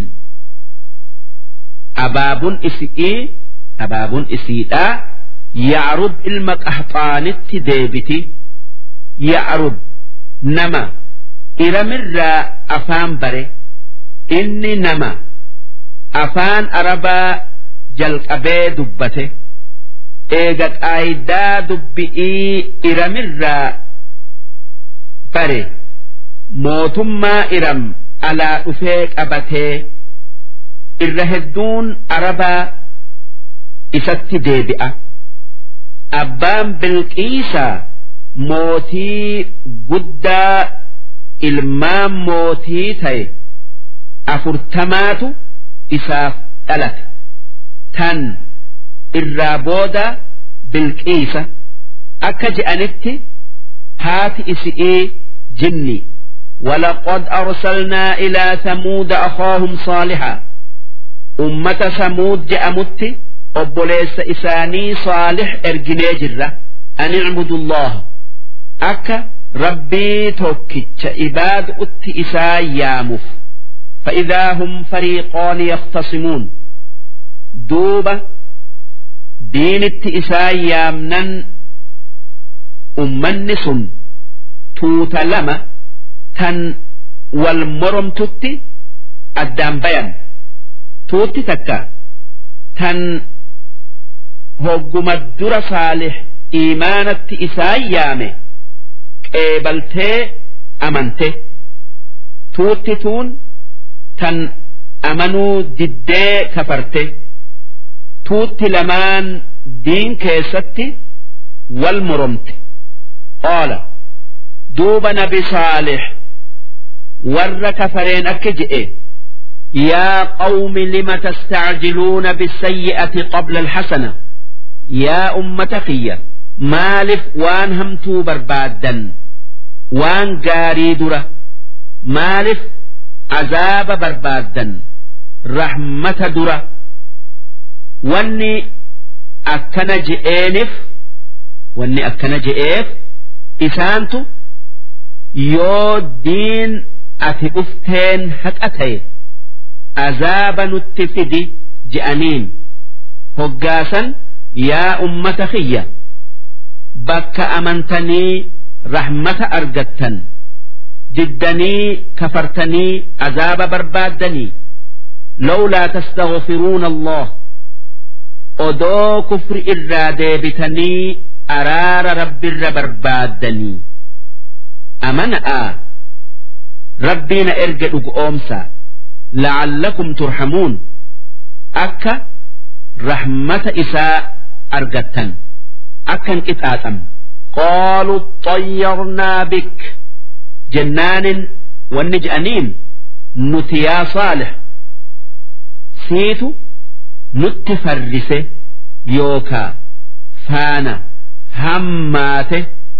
abaabun isi'ii abaabun isiidhaa ya'rub ilma qaxaanitti deebiti ya'rub nama iramirraa afaan bare inni nama afaan arabaa jalqabee dubbate eega qaayidaa dubbi'ii iramirraa bare mootummaa iram alaa dhufee qabatee irra hedduun arabaa isatti deebi'a abbaan bilqiisaa mootii guddaa ilmaan mootii ta'e afurtamaatu isaaf dhalate tan irraa booda bilqiisa akka je'anitti haati isi'ii jinni ولقد أرسلنا إلى ثمود أخاهم صالحا أمة ثمود جأمت أبوليس إساني صالح إرجني جرة أن اعبدوا الله أكا ربي توكتش إباد أت إسا يامف فإذا هم فريقان يختصمون دوبة دين إسا يامنا أمنس توت لما تن والمرمتت أدام بيان توت تكا تن هجم الدر صالح إيمانة إسا يامه qeebaltee amante tuuttituun tan amanuu diddee kafarte tuutti lamaan diin keessatti wal moromte qaala duuba nabi saalix warra kafareen akka je'e يا قوم لم تستعجلون بالسيئة قبل الحسنة يا أمة خيّة maaliif waan hamtuu barbaaddan waan gaarii dura maaliif azaaba barbaaddan rahmata dura wanni akkana je'eeniif wanni akkana je'eef isaantu yoo diin ati dhufteen haqa ta'e azaaba nutti fidi je'aniin hoggaasan yaa ummata kiyya bakka amantanii rahmata argattan diddanii kafartanii azaaba barbaaddanii lawlaa tastaghfiruuna allah odoo kufri irraa deebitanii araara rabbirra barbaaddanii amana'a rabbiina erge dhugoomsa la'allakum turhamuun akka rahmata isaa argattan akkan qixaaxam qaaluu xayyarnaa bik jennaanin wanni je'aniin nuti yaa saalix siitu nutti farrise yookaa faana hammaate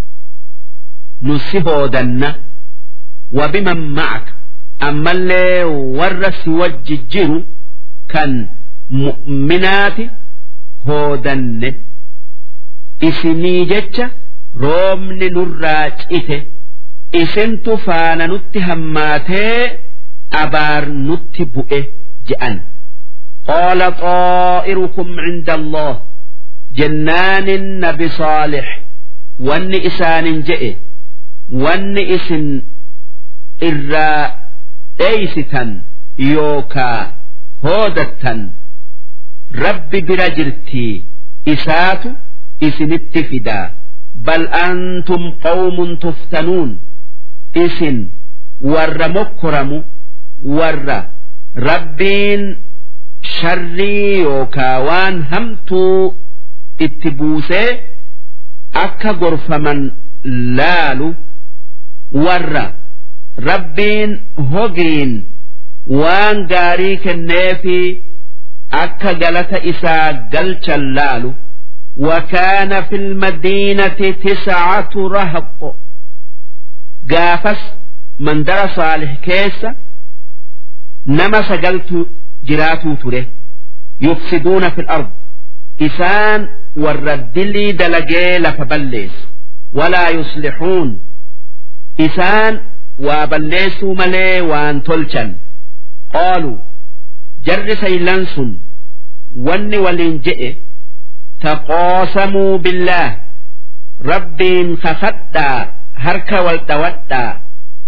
nu si hoodanna wabiman ma'aka ammallee warra si wajji jiru kan mu'minaati hoodanne isinii jecha roobni nurraa cite isintu faana nutti hammaatee abaar nutti bu'e je'an qaala xaa'irukum cinda allah jennaanin nabi saalix wanni isaanin je'e wanni isin irraa dheeysitan yookaa hoodattan rabbi bira jirtii isaatu isinitti fidaa bal antum qawmun tuftanuun isin warra mokkoramu warra rabbiin sharrii yookaa waan hamtuu itti buusee akka gorfaman laalu warra rabbiin hogiin waan gaarii kenneefi akka galata isaa galchan laalu وكان في المدينة تسعة رهط قافس من در صالح كيس نما سقلت جراتو تره يفسدون في الأرض إسان والرد لي دلقي لفبليس ولا يصلحون إسان وبليسوا ملي وان تلشن قالوا جر سيلانس ون ولين جئ تقاسموا بالله ربين خخدا هرك والتودا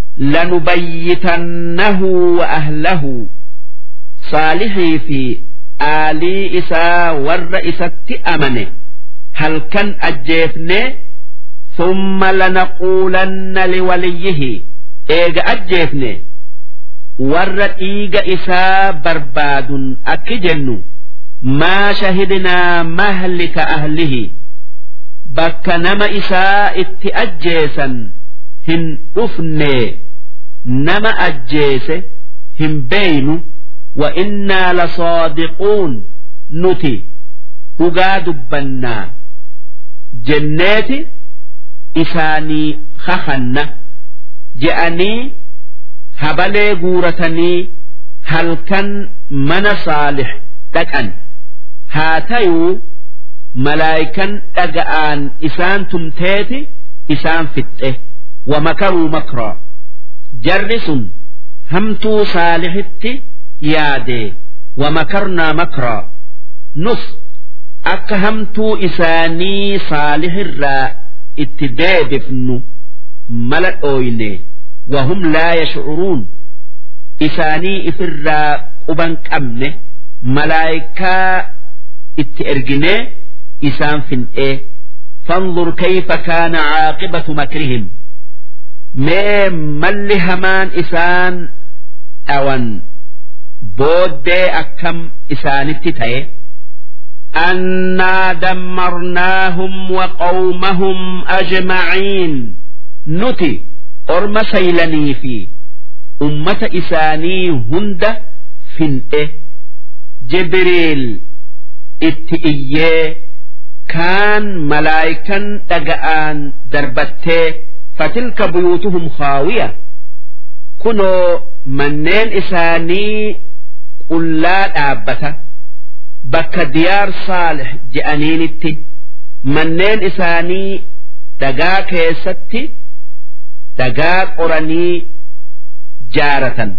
لنبيتنه وأهله صالحي في آلي إسا والرئيسة أمنه هل كان أجيفني ثم لنقولن لوليه إيغ أجيفني والرئيق إسا برباد أكجنو ما شهدنا مهلك أهله بك نما إساء اتأجيسا هن أفني نما أجيس هن بين وإنا لصادقون نتي dhugaa dubbannaa jenneeti isaanii kakanna je'anii habalee guuratanii halkan mana saalix dhaqan haa tayuu malaayikan dhaga'aan isaan tumteeti isaan fixxe wamakaruu makraa jarri sun hamtuu saalixitti yaadee wamakarnaa makraa nus akka hamtuu isaanii saalixirraa itti deebifnu mala dhooyne wahum laa yashcuruun isaanii ifirraa quban qabne malaayikaa itti erginee isaan fin'ee فانظر كيف كان عاقبة مكرهم ما مل همان إسان أوان بود أكم إسان التتاي أنا دمرناهم وقومهم أجمعين نتي أرم سيلني في أمة إساني هند فنئه جبريل اتئيه كان ملائكا دقآن دربته فتلك بيوتهم خاوية كنوا منين إساني قل لا دابته bakka diyaar saalix je'aniinitti manneen isaanii dhagaa keessatti dhagaa qoranii jaaratan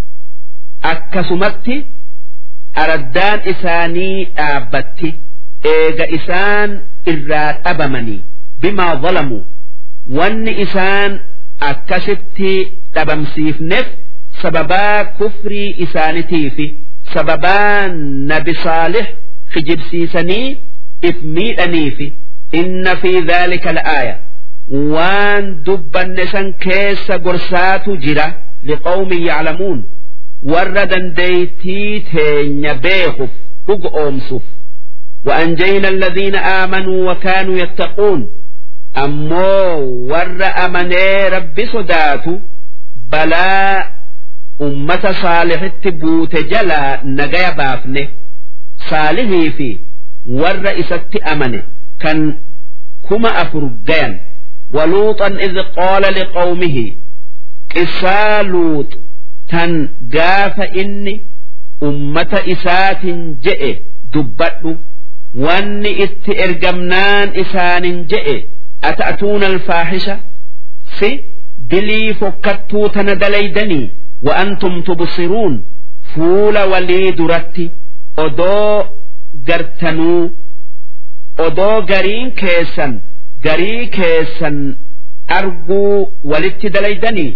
akkasumatti araddaan isaanii dhaabbatti eega isaan irraa dhabamanii bimaa zalamuu wanni isaan akkasitti dhabamsiifneef sababaa kufrii isaanitiifi sababaa nabi saalix kijibsiisanii if miidhaniifi inna fi dhaalika la'aaya waan dubbanne san keessa gorsaatu jira liqawmin yaclamuun warra dandeeytii teenya beekuuf dhuga oomsuuf وأنجينا الذين آمنوا وكانوا يتقون أمو ور أمني رب صداتو بلا أمة صالح تبوت جلا نجايا بافنه صالحي في ور إسات أمني كان كما أفرقين ولوطا إذ قال لقومه قصا لوط تن قاف إني أمة إسات جئ دبت wanni itti ergamnaan isaanin je'e ata'atuuna alfaahisha si dilii fokkattuu tana dalaydanii wa antum tubsiruun fuula walii duratti odoo gartanuu odoo gariin keessan garii keessan arguu walitti dalaydanii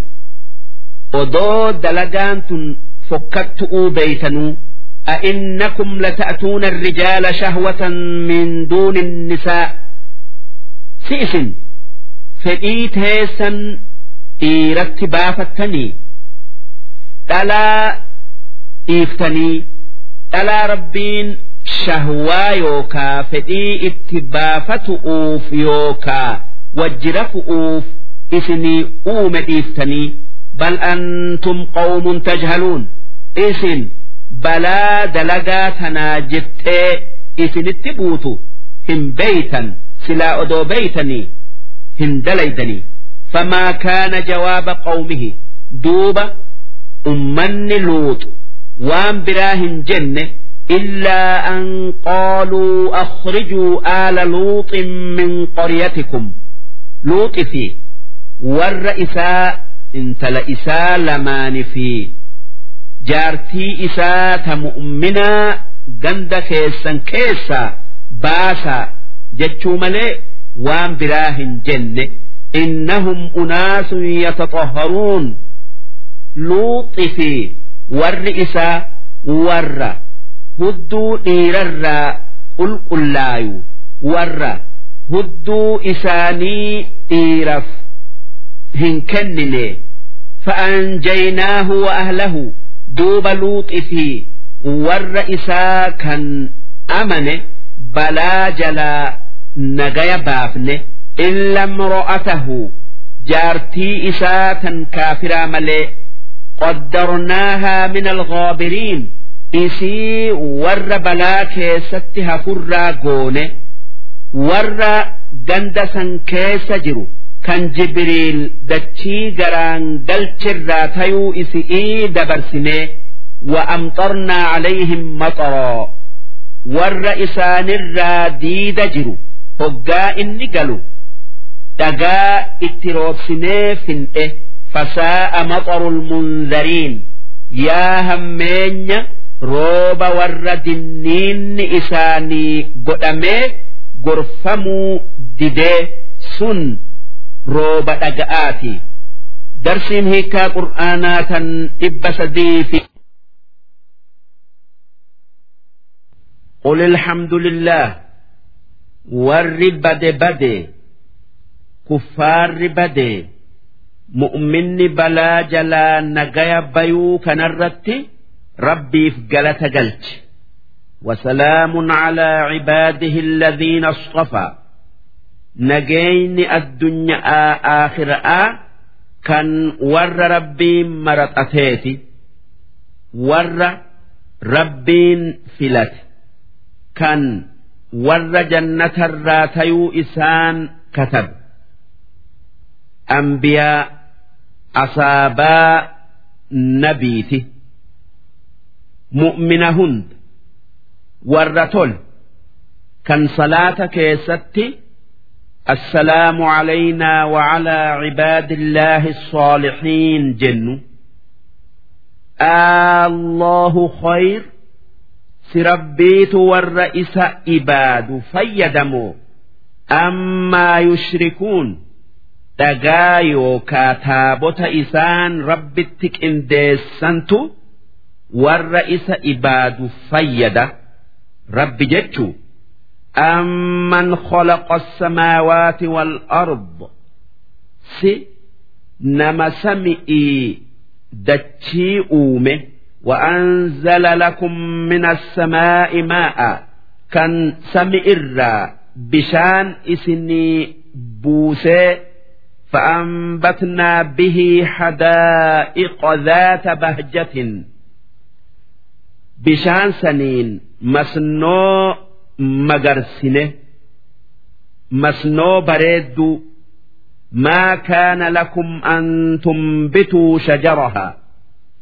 odoo dalagaan tun fokkattu'uu beeytanuu أئنكم لتأتون الرجال شهوة من دون النساء سئس فإيت هيسا إيرت بافتني ألا إيفتني ألا ربين shahwaa yookaa fedhii itti baafatu'uuf yookaa wajjirafu'uuf isinii uume dhiiftanii bal antum qawmun tajhaluun isin balaa dalagaa tanaa jettee isinitti buutu hin beeytan silaa odoo beeytanii hin dalaydanii famaa kaana jawaaba qawmihi duuba ummanni luuxu waan biraa hin jenne إلا أن قالوا أخرجوا آل لوط من قريتكم لوط في والرئساء انت لإساء لمان في جارتي إساء مؤمنا جند كيسا كيسا باسا جتشو ملي وان براهن جنة إنهم أناس يتطهرون لوط في والرئساء ور hudduu dhiirarraa qulqullaayu warra hudduu isaanii dhiiraf hin kennine fa'anjaynaahu wa ahlahu duuba luuxi fi warra isaa kan amane balaa jalaa nagaya baafne illa imro'atahu jaartii isaa tan kaafiraa malee qaddarnaahaa min alghaabiriin isii warra balaa keessatti hafurraa goone warra ganda san keessa jiru kan jibriil dachii garaan galchirraa tayuu isi'ii dabarsinee wa amxarnaa calayhim maxaraa warra isaanirraa diida jiru hoggaa inni galu dhagaa itti roobsinee fin'e fasaa'a maxaru lmunzariin yaa hammeenya rooba warra dinniinni isaanii godhamee gorfamuu didee sun rooba dhaga'aati darsiin hiikaa qur'aanaa tan dhibba sadii fi قل الحمد لله ور بد بد كفار بد مؤمن بلا جلا نجايا بيو كنرتي ربي في جلة جلت وسلام على عباده الذين اصطفى نجين الدنيا آخر آ كان ور ربي مرت أتيتي ور ربين فلت كان ور جنة الراتيو إسان كتب أنبياء أصابا نبيته mu'mina hunda warra tol kan salaata keessatti assalaamu calaynaa wacalaa cibaadillaahi الصالحين jennu allahu khayr si rabbiitu warra isa ibaadu fayyadamoo ammaa yushrikuun dhagaa yookaa taabota isaan rabbitti qindeessantu warra isa ibaadu fayyada rabbi jechu amman khalaqa asamaawaati wal-ard si nama sami'ii dachii uume وأنزل لكم من السماء ماء كان سمئر بشان إسني بوسي فأنبتنا به حدائق ذات بهجة bishaan saniin masnoo magarsine masnoo bareedduu maa kaana lakum an tumbituu shajaraha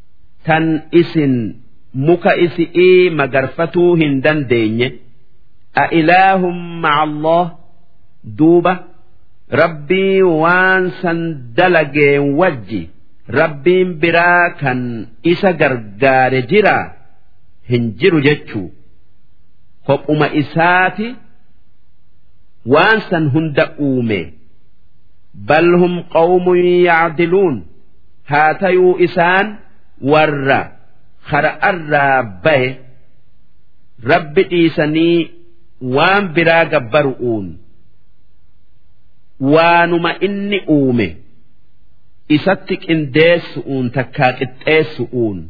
tan isin muka isi'ii magarfatuu hin dandeenye أإله مع الله دوبة ربي وانسا دلقين وجي ربين براكا إسا قرقار جرا هنجر جتشو kophuma isaati waan san hunda uume bal hum qawmun yacdiluun haa tayuu isaan warra kara'arraa bahe rabbi dhiisanii waan biraa gabbaru'uun waanuma inni uume isatti qindeessu'uun takkaa qixxeessu'uun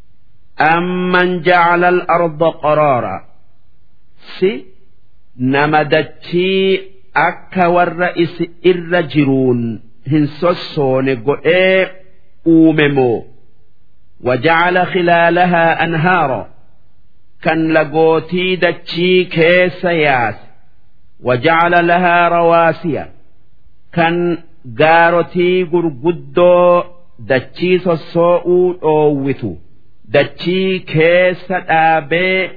amman jacala al-arda qaraara si nama dachii akka warra isi irra jiruun hin sossoone godhee uume moo وجعل خلالها أنهارا كان لقوتي دتشي كيس ياس وجعل لها رواسي كان قارتي قرقدو دتشي سوء أووتو دتشي كيس آبي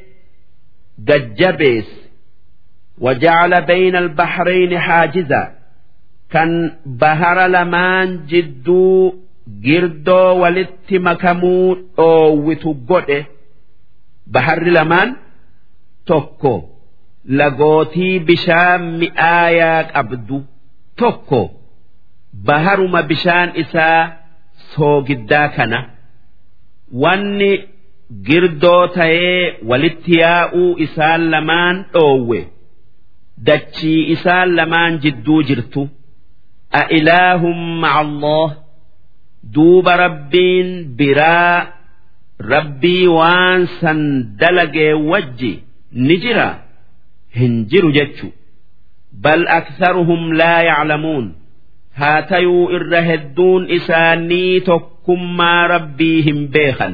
ججبيس وجعل بين البحرين حاجزا كان بهر لمان جدو girdoo walitti makamuu dhoowwitu godhe baharri lamaan tokko lagootii bishaan mi'aayaa qabdu tokko baharuma bishaan isaa soogiddaa kana wanni girdoo ta'ee walitti yaa'uu isaan lamaan dhoowwe dachii isaan lamaan jidduu jirtu a ilaahum ma'a Allah duuba rabbiin biraa rabbii waan san dalagee wajji ni jira hin jiru jechu bal aktharuhum laa yaclamuun haa tayuu irra hedduun isaanii tokkummaa rabbii hin beekan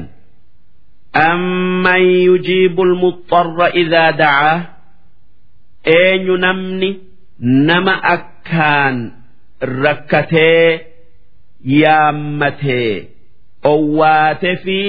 amman yujiibu almuxarra idaa dacaa eenyu namni nama akkaan rakkatee yaammatee owwaate fi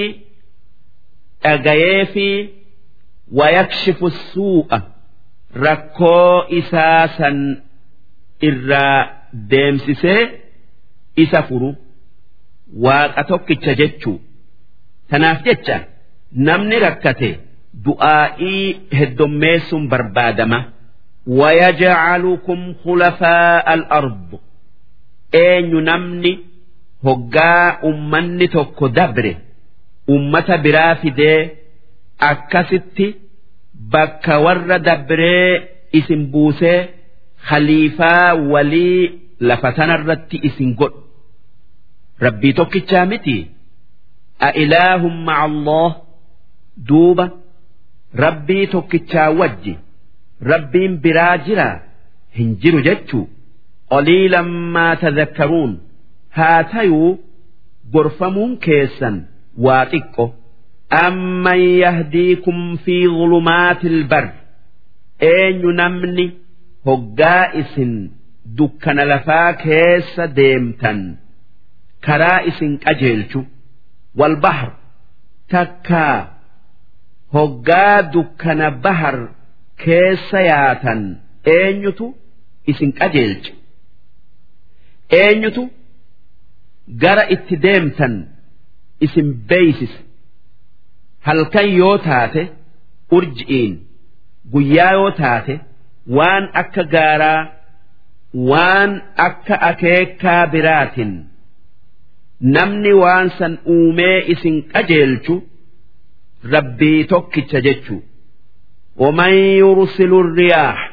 dhagayee fi wayakshifu suu'a rakkoo isaa san irraa deemsisee isa furu waaqa tokkicha jechuu tanaaf jecha namni rakkate du'aa'ii heddommeessuun barbaadama ويجعلكم خلفاء الأرض eenyu namni hoggaa ummanni tokko dabre ummata biraa fidee akkasitti bakka warra dabree isin buusee khaliifaa walii lafa tanarratti isin godhu rabbii tokkichaa miti a ilaahum ma'a Allah duuba rabbii tokkichaa wajji rabbiin biraa jira hin jiru jechuu قليلا ما تذكرون هاتيو غرفمون كيسا واتقو أمن يهديكم في ظلمات البر أين نمني هقائس دكان لفا كيس ديمتا كرائس أجيلشو والبحر تكا هقا دكان بحر كيس ياتا أينتو إسن أجيلشو eenyutu gara itti deemtan isin beeysisa halkan yoo taate urji'iin guyyaa yoo taate waan akka gaaraa waan akka akeekaa biraatin namni waan san uumee isin qajeelchu rabbii tokkicha jechuu ومن يرسل الرياح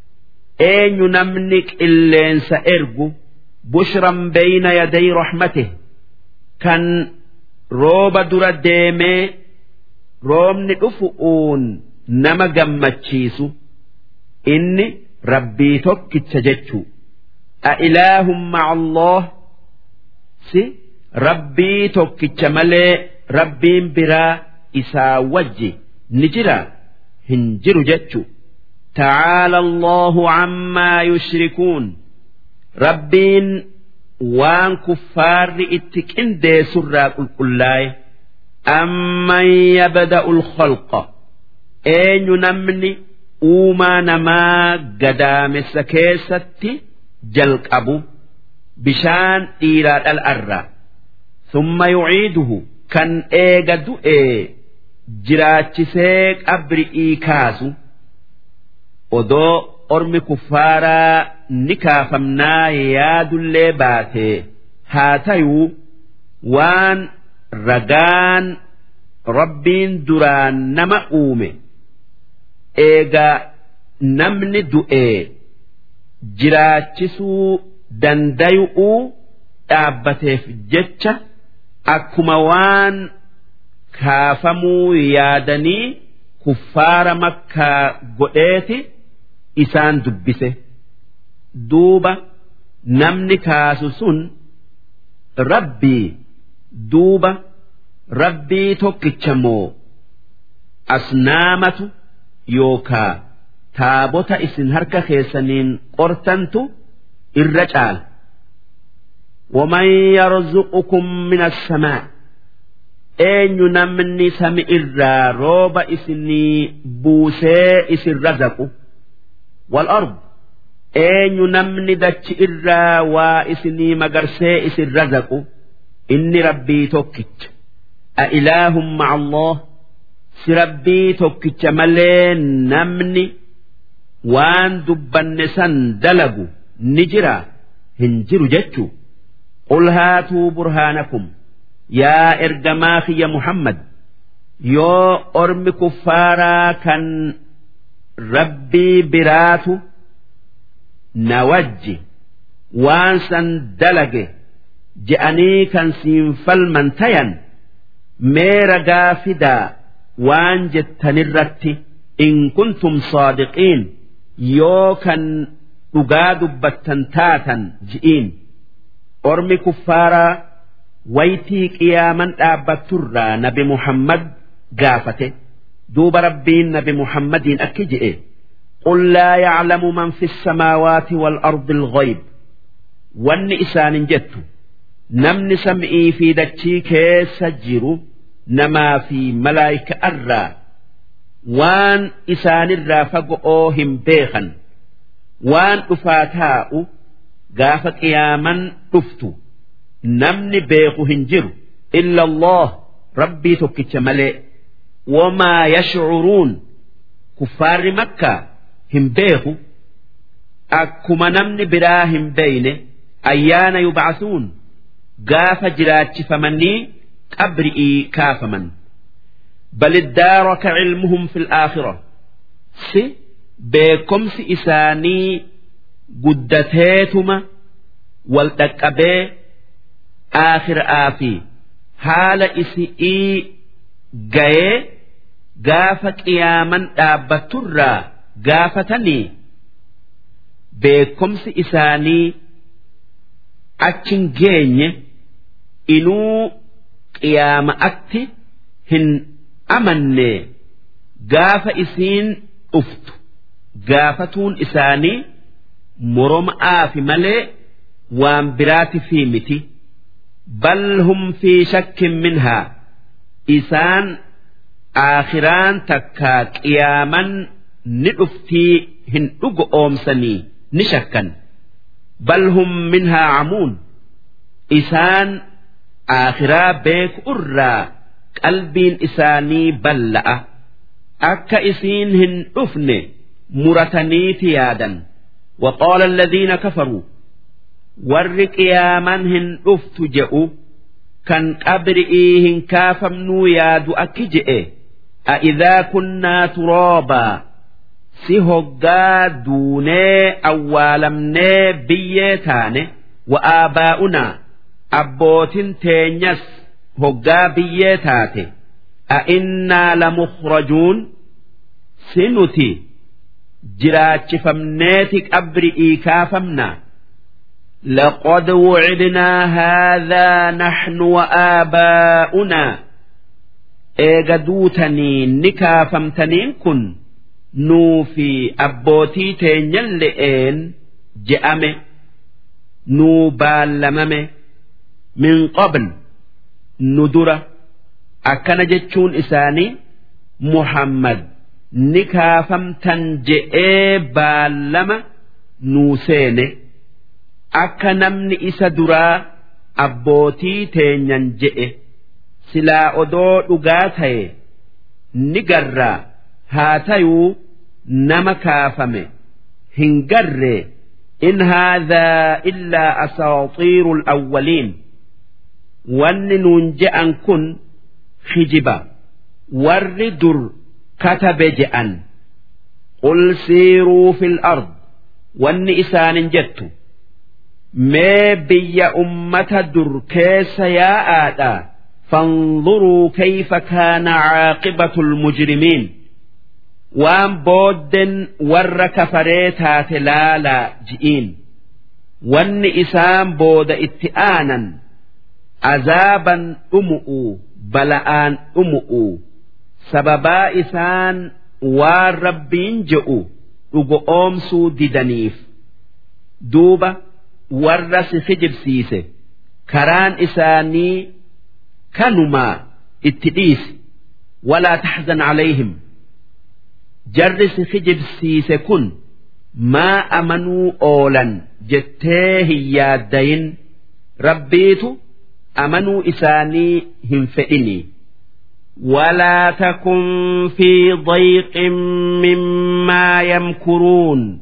أين نمنك إلين سأرجو بشرا بين يدي رحمته كان روب در ديمي رومني أفؤون نما جمتشيسو إني ربي توك تجتشو أإله مع الله سي ربي توك تملي ربي برا إسا وجي نجرا هنجر جتشو تعالى الله عما يشركون rabbiin waan kuffaarri itti qindeessurraa qulqullaa'e amman yabda'u lkhalqa eenyu namni uumaa namaa gadaamessa keessatti jalqabu bishaan dhiiraa dhal'arra summa yuciiduhu kan eega du'ee jiraachisee qabri'ii kaasu odoo ormi kuffaaraa ni kaafamnaa yaadullee baatee haa tayuu waan ragaan rabbiin duraan nama uume eega namni du'ee jiraachisuu dandayu'uu dhaabbateef jecha akkuma waan kaafamuu yaadanii kuffaara makkaa godheeti isaan dubbise duuba namni kaasu sun rabbii duuba rabbii tokkicha moo asnaamatu yookaa taabota isin harka keessaniin qortantu irra caala ومن يرزقكم من السماء eenyu namni sami irraa rooba isinii buusee isin razaqu wal ard eenyu namni dachi irraa waa isinii magarsee isin razaqu inni rabbii tokkicha a ilaahum ma'a Allah si rabbii tokkicha malee namni waan dubbanne san dalagu ni jira hin jiru jechuu qul haatuu burhaanakum yaa ergamaa kiyya muhammad yoo ormi kuffaaraa kan rabbii biraatu na wajji waan san dalage je'anii kan siin falman tayan mee ragaa fidaa waan jettanirratti in kuntum saadiqiin yoo kan dhugaa dubbattan taatan ji'iin ormi kuffaaraa waytii qiyaaman dhaabbatturraa nabi muhammad gaafate duuba rabbiin nabi muhammadiin akki je'e قل لا يعلم من في السماوات والأرض الغيب وان إسان جت نمن سمئي في دتشي كيس جيرو نما في ملايك أرى وان إسان الرافق أوهم بيخا وان أفاتاء قاف قياما أفتو namni beeku hin jiru illa Allah rabbii tokkicha malee wamaa yashcuruun kuffaarri makkaa hin beeku akkuma namni biraa hin beeyne ayyaana yubcasuun gaafa jiraachifamanii qabri'ii kaafaman bal iddaaraka cilmuhum fi laakhira si beekomsi isaanii guddateetuma wal dhaqqabee aakhiraa fi haala isi'ii gayee gaafa qiyaaman dhaabbatturraa gaafatanii beekomsi isaanii achin geenye inuu qiyaama'atti hin amanne gaafa isiin dhuftu gaafatuun isaanii moroma'aa fi malee waan biraati fi miti. بل هم في شك منها إسان آخران تكا قياما ندفتي هن أومسني نشكا بل هم منها عمون إسان آخرا بيك أرى قلبين إساني بلأ أكا إسين هن أفن مرتني تيادا وقال الذين كفروا warri qiyaaman hin dhuftu je'u kan qabri'ii hin kaafamnuu yaadu akki je'e a'idhaa kunnaa turoobaa si hoggaa duunee awwaalamnee biyyee taane wa'aabaa'unaa abbootin teenyas hoggaa biyyee taate a'innaa lamukhrajuun si nuti jiraachifamneeti qabri'ii kaafamnaa لقد وعدنا هذا نحن وآباؤنا إيجادوتني نكا فمتنين كن نوفي أبوتي تينيل لئين جأمي نوبالممي من قبل ندرة أكن جتشون إساني محمد ni kaafamtan je'ee baallama nuu seene akka namni isa duraa abbootii teenyan je'e silaa odoo dhugaa ta'e ni garraa haa tayuu nama kaafame hin garree in haadhaa illaa asaaxiiru alawwaliin wanni nuun je'an kun hijiba warri dur katabe je'an qul siiruu fil ard wanni isaanin jettu mee biyya ummata dur keessa yaa'aadha فانظروا كيف كان عاقبة المجرمين waan boodden warra kafaree taate laalaa ji'iin wanni isaan booda itti aanan azaaban dhumu'u bala'aan dhumu'u sababaa isaan waan rabbiin je'u dhugo oomsuu didaniif duuba warra si kijibsiise karaan isaanii kanumaa itti dhiisi walaa taxzan calayhim jarri si kijibsiise kun maa amanuu oolan jettee hin yaaddayin rabbiitu amanuu isaanii hin fedhini ولا تكن في ضيق مما يمكرون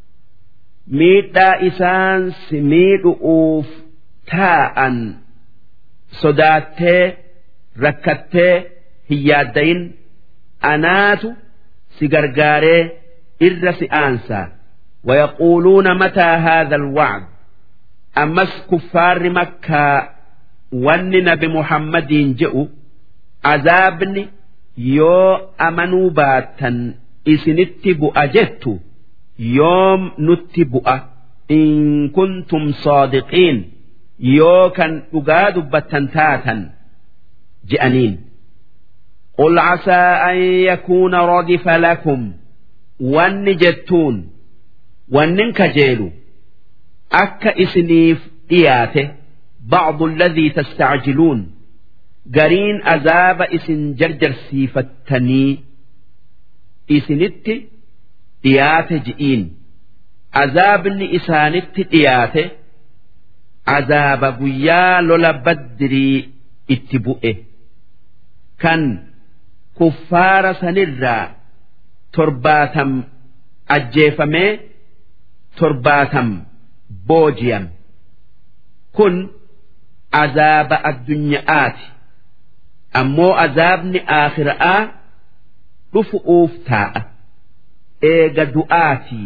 ميتا إسان سميد أوف تاء صداتي ركتي هيادين أنات سجرجاري إر سئانسا ويقولون متى هذا الوعد أمس كفار مكة ون بمحمد جئوا عذابني يو أمنوا باتا إسنت بؤجت يوم نت إن كنتم صادقين يو كان أقاد بتنتاتا جأنين قل عسى أن يكون ردف لكم وان جتون وان كجيلو أك إسنيف إياته بعض الذي تستعجلون قرين أذاب إسن جرجر سيفتني إسنت إياته جئين عذابني إسانت إياته عذاب قيا لولا بدري اتبؤه كان kuffaara sanirraa torbaatam ajjeefamee torbaatam booji'am kun azaaba addunyaati ammoo azaabni aakhira'aa dhufu'uuf taa'a eega du'aatii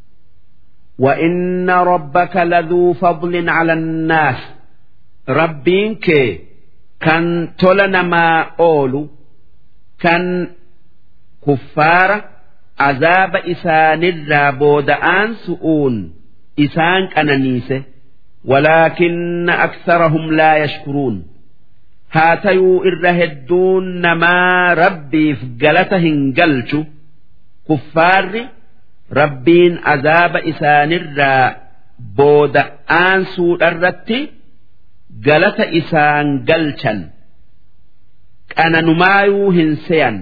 وإن ربك لذو فضل على الناس ربينك كان تلنا ما أولو kan kuffaara azaaba isaanirraa booda'aan su'uun isaan qananiise walaakinna aksarahum laa yashkuruun haa tayuu irra hedduun namaa rabbiif galata hin galchu kuffaarri rabbiin azaaba isaanirraa booda'aan suudharratti galata isaan galchan qananumaayuu hin seyan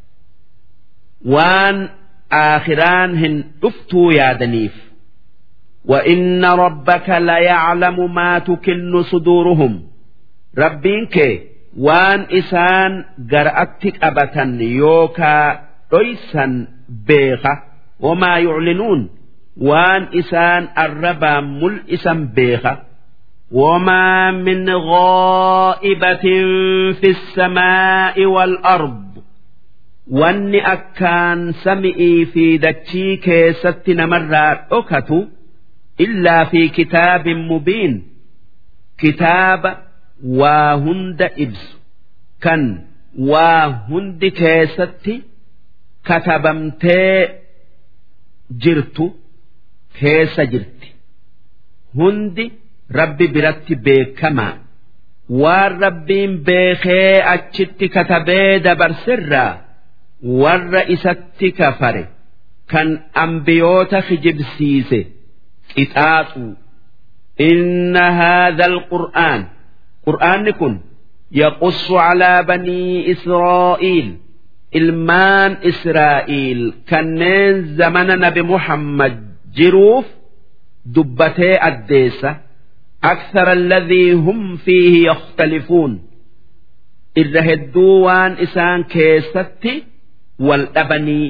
waan aakhiraan hin dhuftuu yaadaniif وإن ربك ليعلم ما تكن صدورهم ربينك وان إسان قرأتك أبتا يوكا ليسا بيخة وما يعلنون وان إسان الربا ملئسا بيخة وما من غائبة في السماء والأرض واني أكان سمئي في دتشي كيست نمرات أكتو إلا في كتاب مبين كتاب واهند إبس كان واهند كيست كتبمتي جرت كيس جرت هندي rabbi biratti beekamaa waan rabbiin beekee achitti katabee dabarsirraa warra isatti kafare kan ambiyoota kijibsiise qixaaxuu inna haadha alqur'aan qur'aanni kun yaqussu calaa banii israa'iil ilmaan Israa'iil kanneen zamana nabi Muhammad jiruuf dubbatee addeessa أكثر الذي هم فيه يختلفون irra hedduu waan isaan keessatti wal dhabanii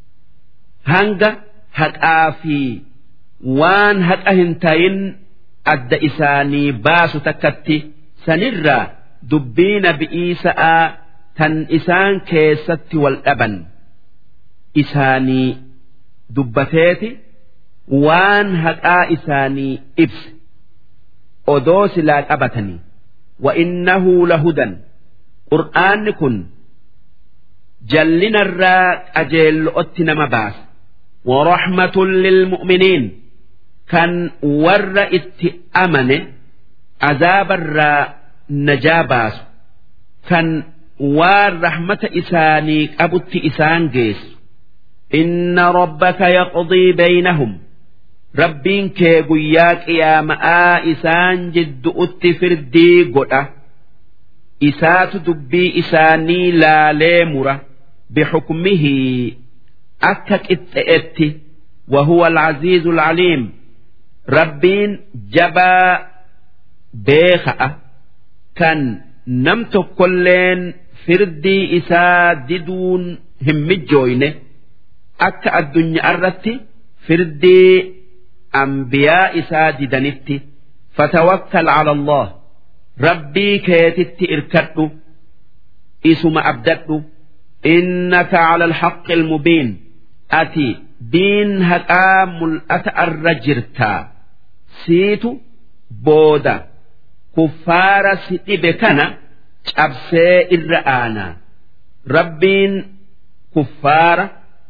hanga haqaa fi waan haqa hin tayin adda isaanii baasu takkatti sanirraa dubbii nabi'ii sa'aa tan isaan keessatti wal dhaban isaanii dubbateeti waan haqaa isaanii ibse odoo silaa qabatanii wa innahu lahudan qur'aanni kun jallinarraa qajeello'otti nama baasa warahmatun lilmu'miniin kan warra itti amane azaabarraa najaa baasu kan waan rahmata isaanii qabutti isaan geessu inna rabbaka yaqdii baynahum rabbiin kee guyyaa qiyaama'aa isaan jiddu'utti firdii godha isaatu dubbii isaanii laalee mura bixukmihi akka qixxe'etti وهو العزيز العليم ربين جبا بيخأ كان نمت كلين فردي إسا ددون هم جوينه أكا الدنيا أردت فردي أنبياء إسا ددنت فتوكل على الله ربي كيتت إركدت اسم أبدت إنك على الحق المبين أتي دين هكا ملأت الرجرتا سيتو بودا كفار ستبكنا cabsee irra aanaa rabbiin kuffaara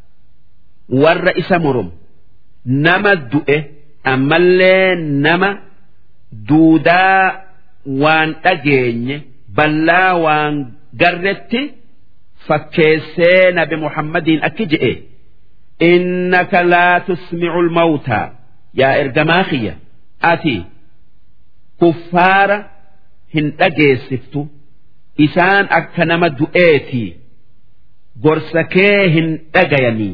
warra isa murum nama du'e ammallee nama duudaa waan dhageenye ballaa waan garretti fakkeessee nabi muhammadiin akki je'e innaka laa tusmicu lmawtaa yaa ergamaa kiyya ati kuffaara hin dhageessiftu isaan akka nama du'eetii gorsa kee hin dhagayanii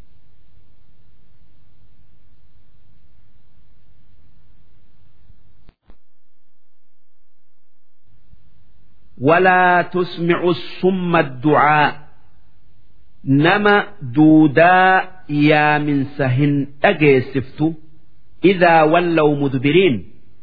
ولا تسمع الصم الدعاء نما دودا يا من سهن أجيسفت إذا ولوا مدبرين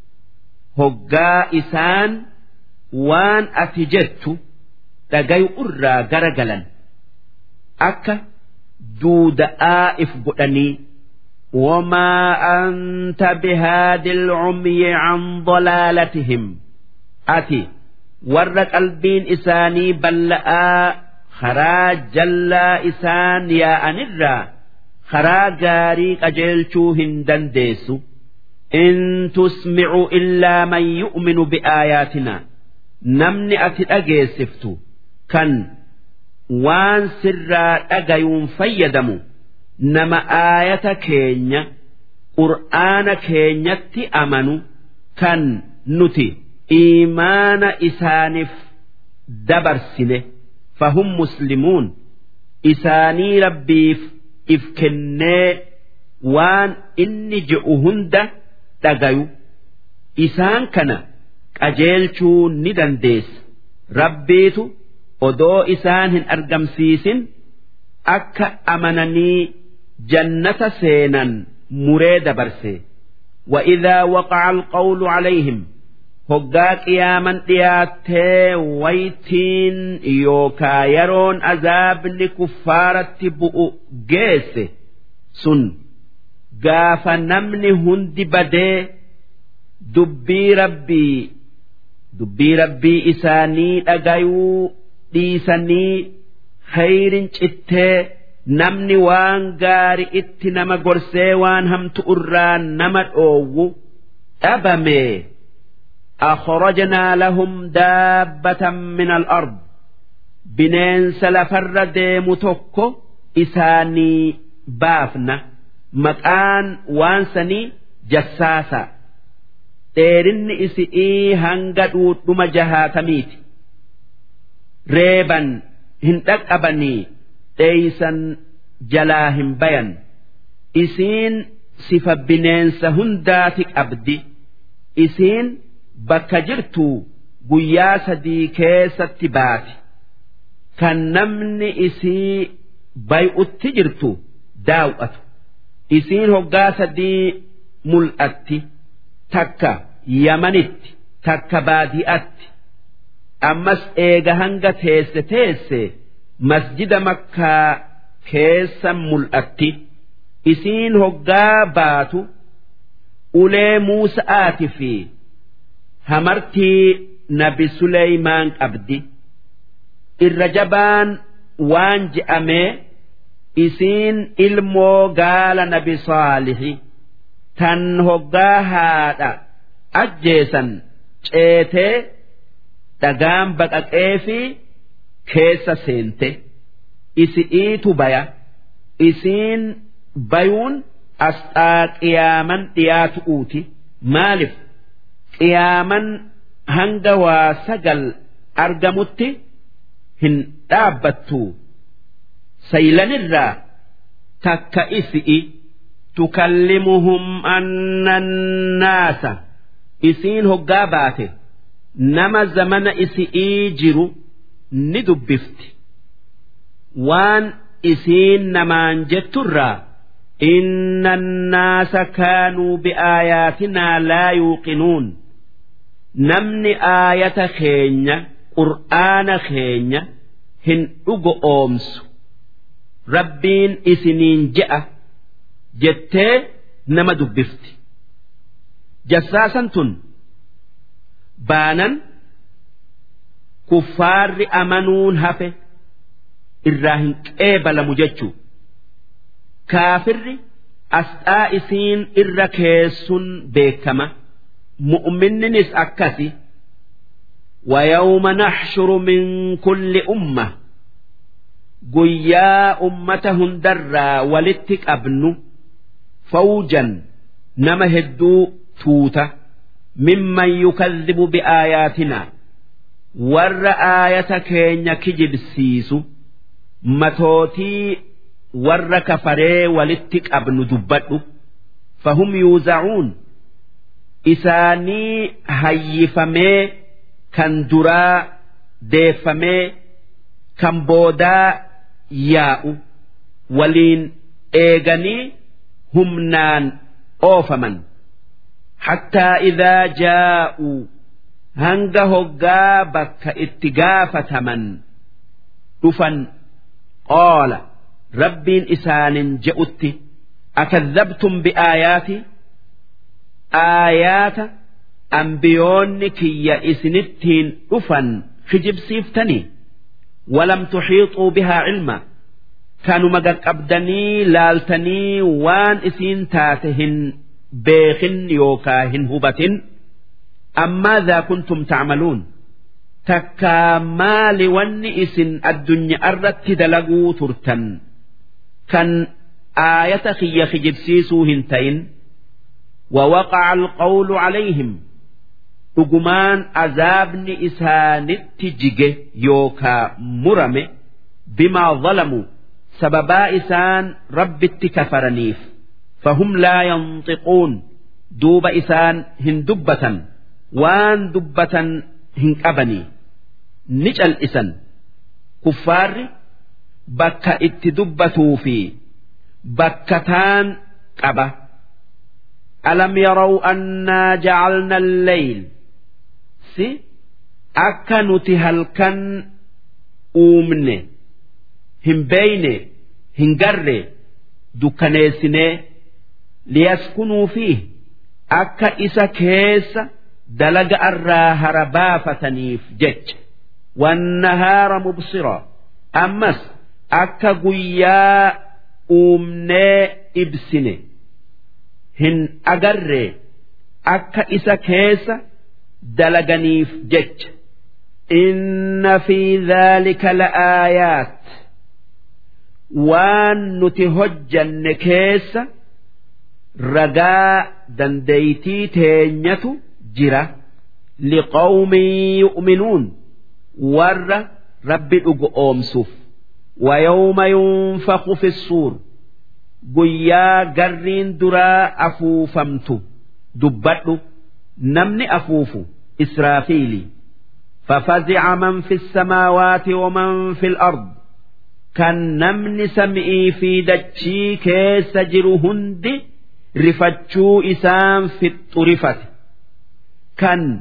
هقا إسان waan ati jettu dhagayu irraa garagalan akka duuda'aa if godhanii وما أنت بهاد العمي عن ضلالتهم أتي ور قلبين إساني بلآ خرا جلا إسان يا أنرا خرا جاري أجلشو هندن ديسو إن تسمع إلا من يؤمن بآياتنا namni ati dhageessiftu kan waan sirraa dhagayuun fayyadamu nama aayata keenya qur'aana keenyatti amanu kan nuti iimaana isaaniif dabarsine fahum muslimuun isaanii rabbiif if kennee waan inni je'u hunda dhagayu isaan kana qajeelchuu ni dandeessa rabbiitu odoo isaan hin argamsiisin akka amananii jannata seenan muree dabarse وإذا وقع القول عليهم hoggaa qiyaaman dhiyaattee waytiin yookaa yeroon azaabni kuffaaratti bu'u geesse sun gaafa namni hundi badee dubbii rabbii dubbii rabbii isaanii dhagayuu dhiisanii khayrin cittee namni waan gaari itti nama gorsee waan hamtu irraa nama dhoowwu dhabame أخرجنا لهم دابة من الأرض بنين سلفر ديم توكو إساني بافنا مكان وانسني جساسا dheerinni isi'ii hanga dhuudhuma jahaatamiiti reeban hin dhaqqabanii dheeysan jalaa hin bayan isiin sifa bineensa hundaati qabdi isiin bakka jirtuu guyyaa sadii keessatti baati kan namni isii bay'utti jirtu daaw'atu isiin hoggaa sadii mul'atti takka yamanitti takka baadi'atti ammas eega hanga teesse teesse masjida makkaa keessa mul'atti isiin hoggaa baatu ulee muusa'aati fi hamartii nabi Suleymaan qabdi irra jabaan waan je'amee isiin ilmoo gaala nabi Saalixi tan hoggaa haadha ajjeesan ceetee dhagaan baqaqee fi keessa seente isi'iitu baya isiin bayuun asxaa qiyaaman dhiyaatu'uuti maaliif qiyaaman hanga waa sagal argamutti hin dhaabbattu saylanirraa takka isi'i tukallimuhum annannaasa isiin hoggaa baate nama zamana isi'ii jiru ni dubbifti waan isiin namaan jetturraa إن الناس كانوا بآياتنا لا يوقنون نمن آية خينيا قرآن خينيا هن أغو أومس ربين إسنين جاء جتة نما دبفت جساسا تن بانا كفار أمنون هفه إراهن قبل مججو kaafirri asxaa isiin irra keessun beekama mu'minninis akkasi ويوم نحشر من كل أمة قيا أمتهم درا ولتك أبن فوجا نما هدو توتا ممن يكذب بآياتنا ور آية كين كجب سيسو متوتي warra kafaree walitti qabnu dubbadhu fahum yuuzacuun isaanii hayyifamee kan duraa deeffamee kan boodaa yaa'u waliin eeganii humnaan oofaman hattaa idaa jaa'uu hanga hoggaa bakka itti gaafataman dhufan qaala rabbiin isaanin je'utti akadhabtum biaayaati aayaata ambiyoonni kiyya isinittiin dhufan kijibsiiftanii walam tuxiixuu bihaa cilma kanuma qaqqabdanii laaltanii waan isiin taate hin beekin yookaa hin hubatin ammaadhaa kuntum tacmaluun takkaa maali wanni isin addunyaa irratti dalaguu turtan kan aayata kiyya kijibsiisuu hin ta'in ووقع القول عليهم dhugumaan azaabni isaanitti jige yookaa murame bimaa zalamu sababaa isaan rabbitti kafaraniif fahum laa yanxiquun duuba isaan hin dubbatan waan dubbatan hin qabanii ni cal'isan kuffaarri bakka itti dubbatuu fi bakka taan qaba alam yaraw annaa jacalna alleyl si akka nuti halkan uumne hin beeyne hin garre dukkaneessinee liyaskunuu fiih akka isa keessa dalaga irraa hara baafataniif jecha wannahaara mubsira ammas akka guyyaa uumnee ibsine hin agarre akka isa keessa dalaganiif jecha inna fi dhaalika la'aayaat waan nuti hojjanne keessa ragaa dandeeytii teenyatu jira liqawmin yu'minuun warra rabbi dhugu oomsuuf ويوم ينفخ في الصور guyyaa garriin duraa afuufamtu dubbadhu namni afuufu israafiili ففزع من في السماوات ومن في الأرض كان نمن سمئي في دتشي كيس جرو هندي رفتشو إسام في الطرفة كان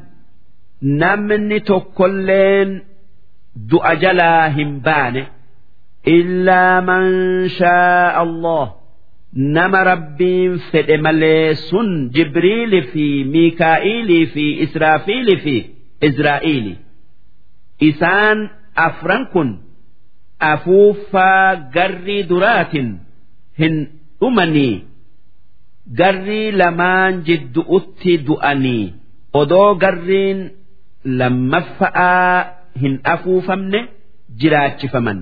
نمن تكلين دؤجلا همبانه إلا من شاء الله nama rabbiin fedhe malee sun jibriili fi miikaa'ilii fi israafiili fi izraa'iili isaan afran kun afuuffaa garrii duraatin hin dhumanii garrii lamaan jiddu'utti du'anii odoo garriin lammaffa'aa hin afuufamne jiraachifaman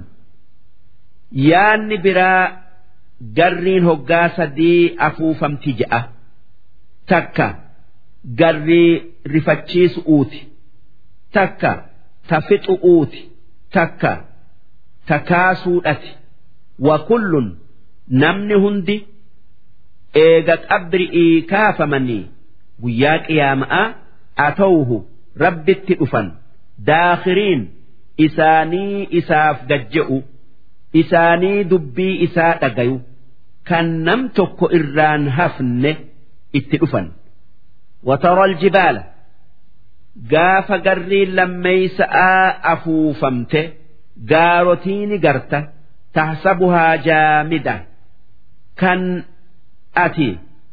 yaanni biraa garriin hoggaa sadii afuufamti je'a takka garrii rifachiisu'uuti takka tafixu'uuti takka takaasuudhati wa kullun namni hundi eega qabri'ii kaafamanii guyyaa qiyaama'aa atawuhu rabbitti dhufan daakhiriin isaanii isaaf gajje'u isaanii dubbii isaa dhagayu kan nam tokko irraan hafne itti dhufan watara aljibaala gaafa garriin lammeeysa'aa afuufamte gaarotiini garta tahsabuhaa jaamida kan ati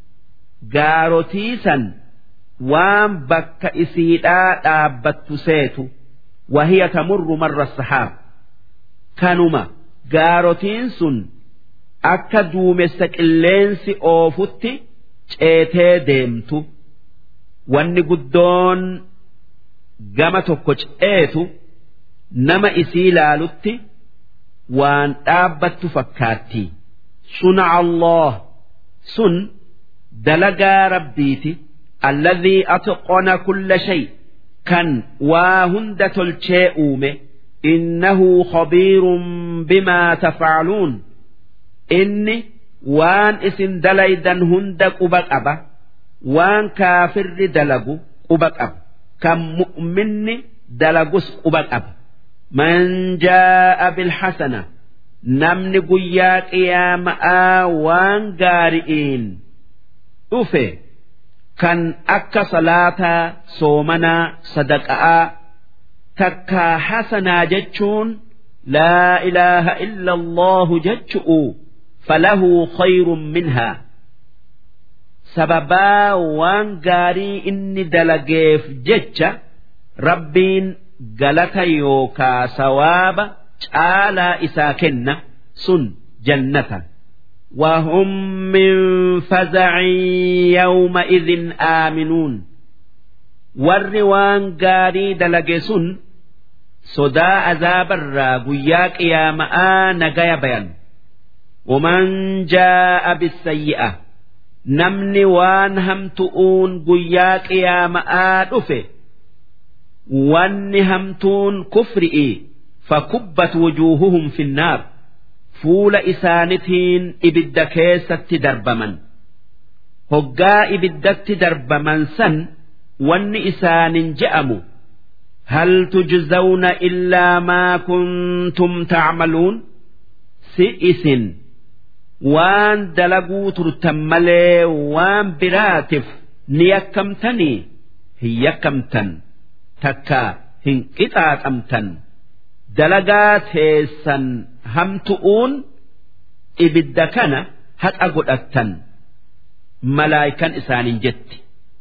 gaarotii waan bakka isiidhaa dhaabbattu seetu wahiya tamurru marra sahaab kanuma gaarotiin sun akka duumessa qilleensi oofutti ceetee deemtu wanni guddoon gama tokko ceetu nama isii laalutti waan dhaabbattu fakkaatti suna Allah sun dalagaa rabbiiti alladhii atqana kulla shay kan waa hunda tolchee uume innahu khabiirun bimaa tafcaluun inni waan isin dalaydan hunda quba qaba waan kaafirri dalagu quba qaba kan mu'minni dalagus quba qaba man jaa'a bilhasana namni guyyaa qiyaama'aa waan gaari'iin dhufe kan akka salaataa soomanaa sadaqa'aa takkaa hasanaa jechuun laa ilaaha illa allahu jechu'u falahu khayrun minhaa sababaa waan gaarii inni dalageef jecha rabbiin galata yookaa sawaaba caalaa isaa kenna sun jannata وهم من فزع يومئذ آمنون warri waan gaarii dalage sun sodaa azaabarraa guyyaa qiyaama'aa nagaya bayan waman jaa'a bisayyi'a namni waan hamtu'uun guyyaa qiyaama'aa dhufe wanni hamtuun kufri'i fakubbat wujuuhuhum finnaar fuula isaanitiin ibidda keessatti darbaman hoggaa ibiddatti darbaman san wanni isaanin je'amu hal tujzawna illaa maa kuntum tacmaluun si isin waan dalaguu turtan malee waan biraatiif ni yakkamtanii hin yakkamtan takka hin qixaaxamtan dalagaa teessan hamtu'uun ibidda kana haqa godhattan malaayikan isaanin jetti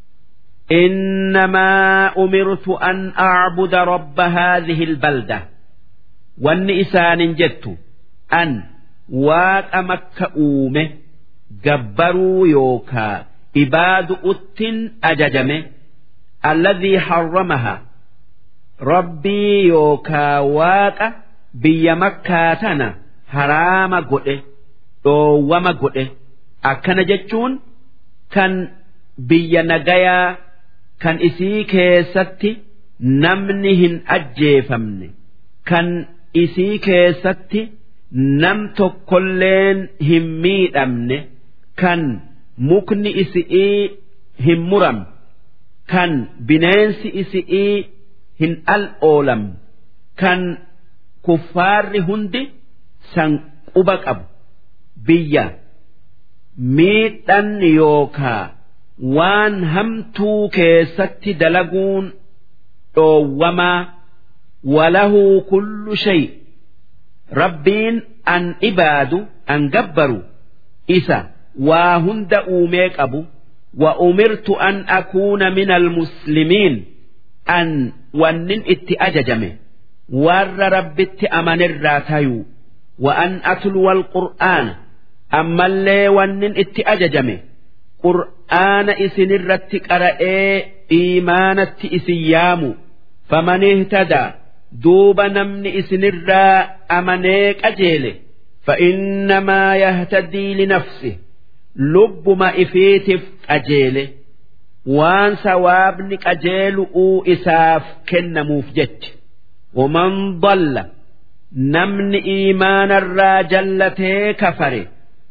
إنما أمرت أن أعبد رب هذه البلدة وأن إسان جدت أن واق مكة أومه جبروا يوكا إباد أت أججمه الذي حرمها ربي يوكا واق بي مكة تنا حرام قده دوما قده أكن جتشون كان بي نجايا kan isii keessatti namni hin ajjeefamne kan isii keessatti nam tokkolleen hin miidhamne kan mukni isi'ii hin muram kan bineensi isi'ii hin al oolam kan kuffaarri hundi san quba qabu biyya miidhan yookaa waan hamtuu keessatti dalaguun dhoowwamaa walahuu kullu shay rabbiin an ibaadu an gabbaru isa waa hunda uumee qabu wa umirtu an akuuna min almuslimiin an wannin itti ajajame warra rabbitti amanirraa tayuu wa an atluwa alqur'aana ammallee wannin itti ajajame qur'aana isinirratti qara'ee iimaanatti isin yaamu faman ihtadaa duuba namni isinirraa amanee qajeele فإنما يهتدي لنفسه لب ما إفيتف قجيله وان سوابني قجيل أو إساف كن موفجت ومن ضل نمن إيمان الراجلته كفر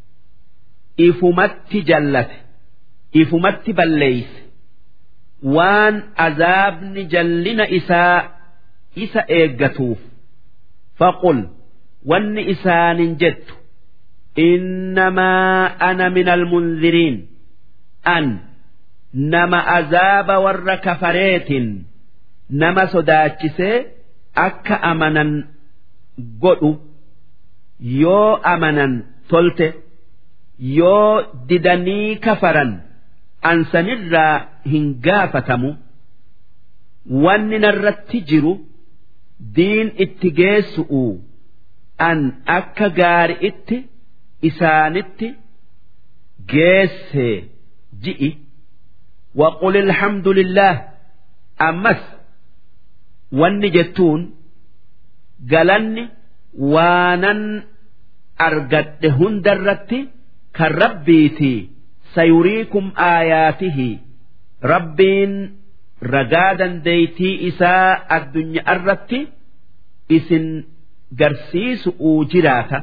إفمت جلت إفمت بليس وان عذابني جلنا إساء إسا إيقتوف فقل wanni isaanin jettu innamaa ana min almunziriin an nama azaaba warra kafareetin nama sodaachisee akka amanan godhu yoo amanan tolte yoo didanii kafaran ansanirraa hin gaafatamu wanni narratti jiru diin itti geessu'u an akka gaari'itti isaanitti geesse ji'i waqul alhamdulillah ammas wanni jettuun galanni waanan argadhe hundarratti kan rabbiiti sayuriikum aayaatihi rabbiin ragaa dandeeytii isaa addunyaa irratti isin garsiisu'uu jiraata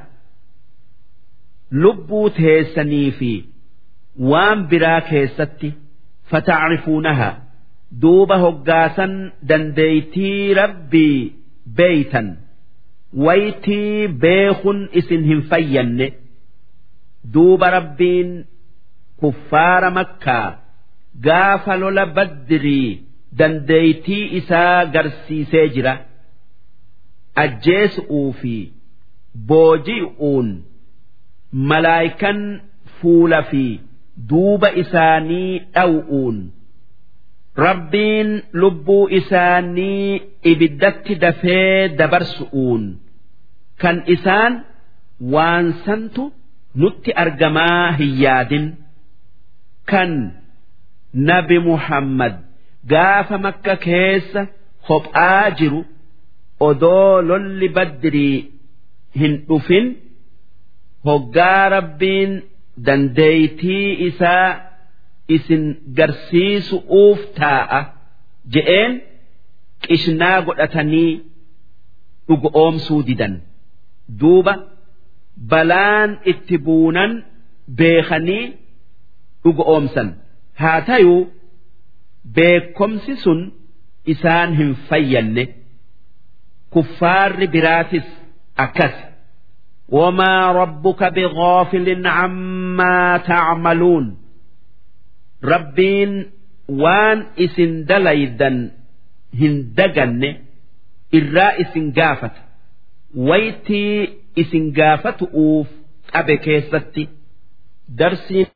lubbuu teessanii fi waan biraa keessatti fata'rifuunaha duuba hoggaasan dandeeytii rabbii beeytan waytii beekun isin hin fayyanne duuba rabbiin kuffaara makkaa gaafa lola baddirii dandeeytii isaa garsiisee jira. ajjeesu'uu fi booji'uun malaayikan fuula fi duuba isaanii dhaw'uun rabbiin lubbuu isaanii ibiddatti dafee dabarsu'uun kan isaan waan santu nutti argamaa hin yaadin kan nabi muhammad gaafa makka keessa kophaa jiru. odoo lolli baddirii hin dhufin hoggaa rabbiin dandeeytii isaa isin garsiisu'uuf taa'a je'een qishnaa godhatanii dhugoomsuu didan duuba balaan itti buunan beekanii dhugoomsan haa tayuu beekomsi sun isaan hin fayyanne. kuffaarri biraatis akkas wamaa rabbuka bigaafilin cammaa tacmaluun rabbiin waan isin dalaydan hin daganne irraa isin gaafata waytii isin gaafatu'uuf qabe keessatti darsiin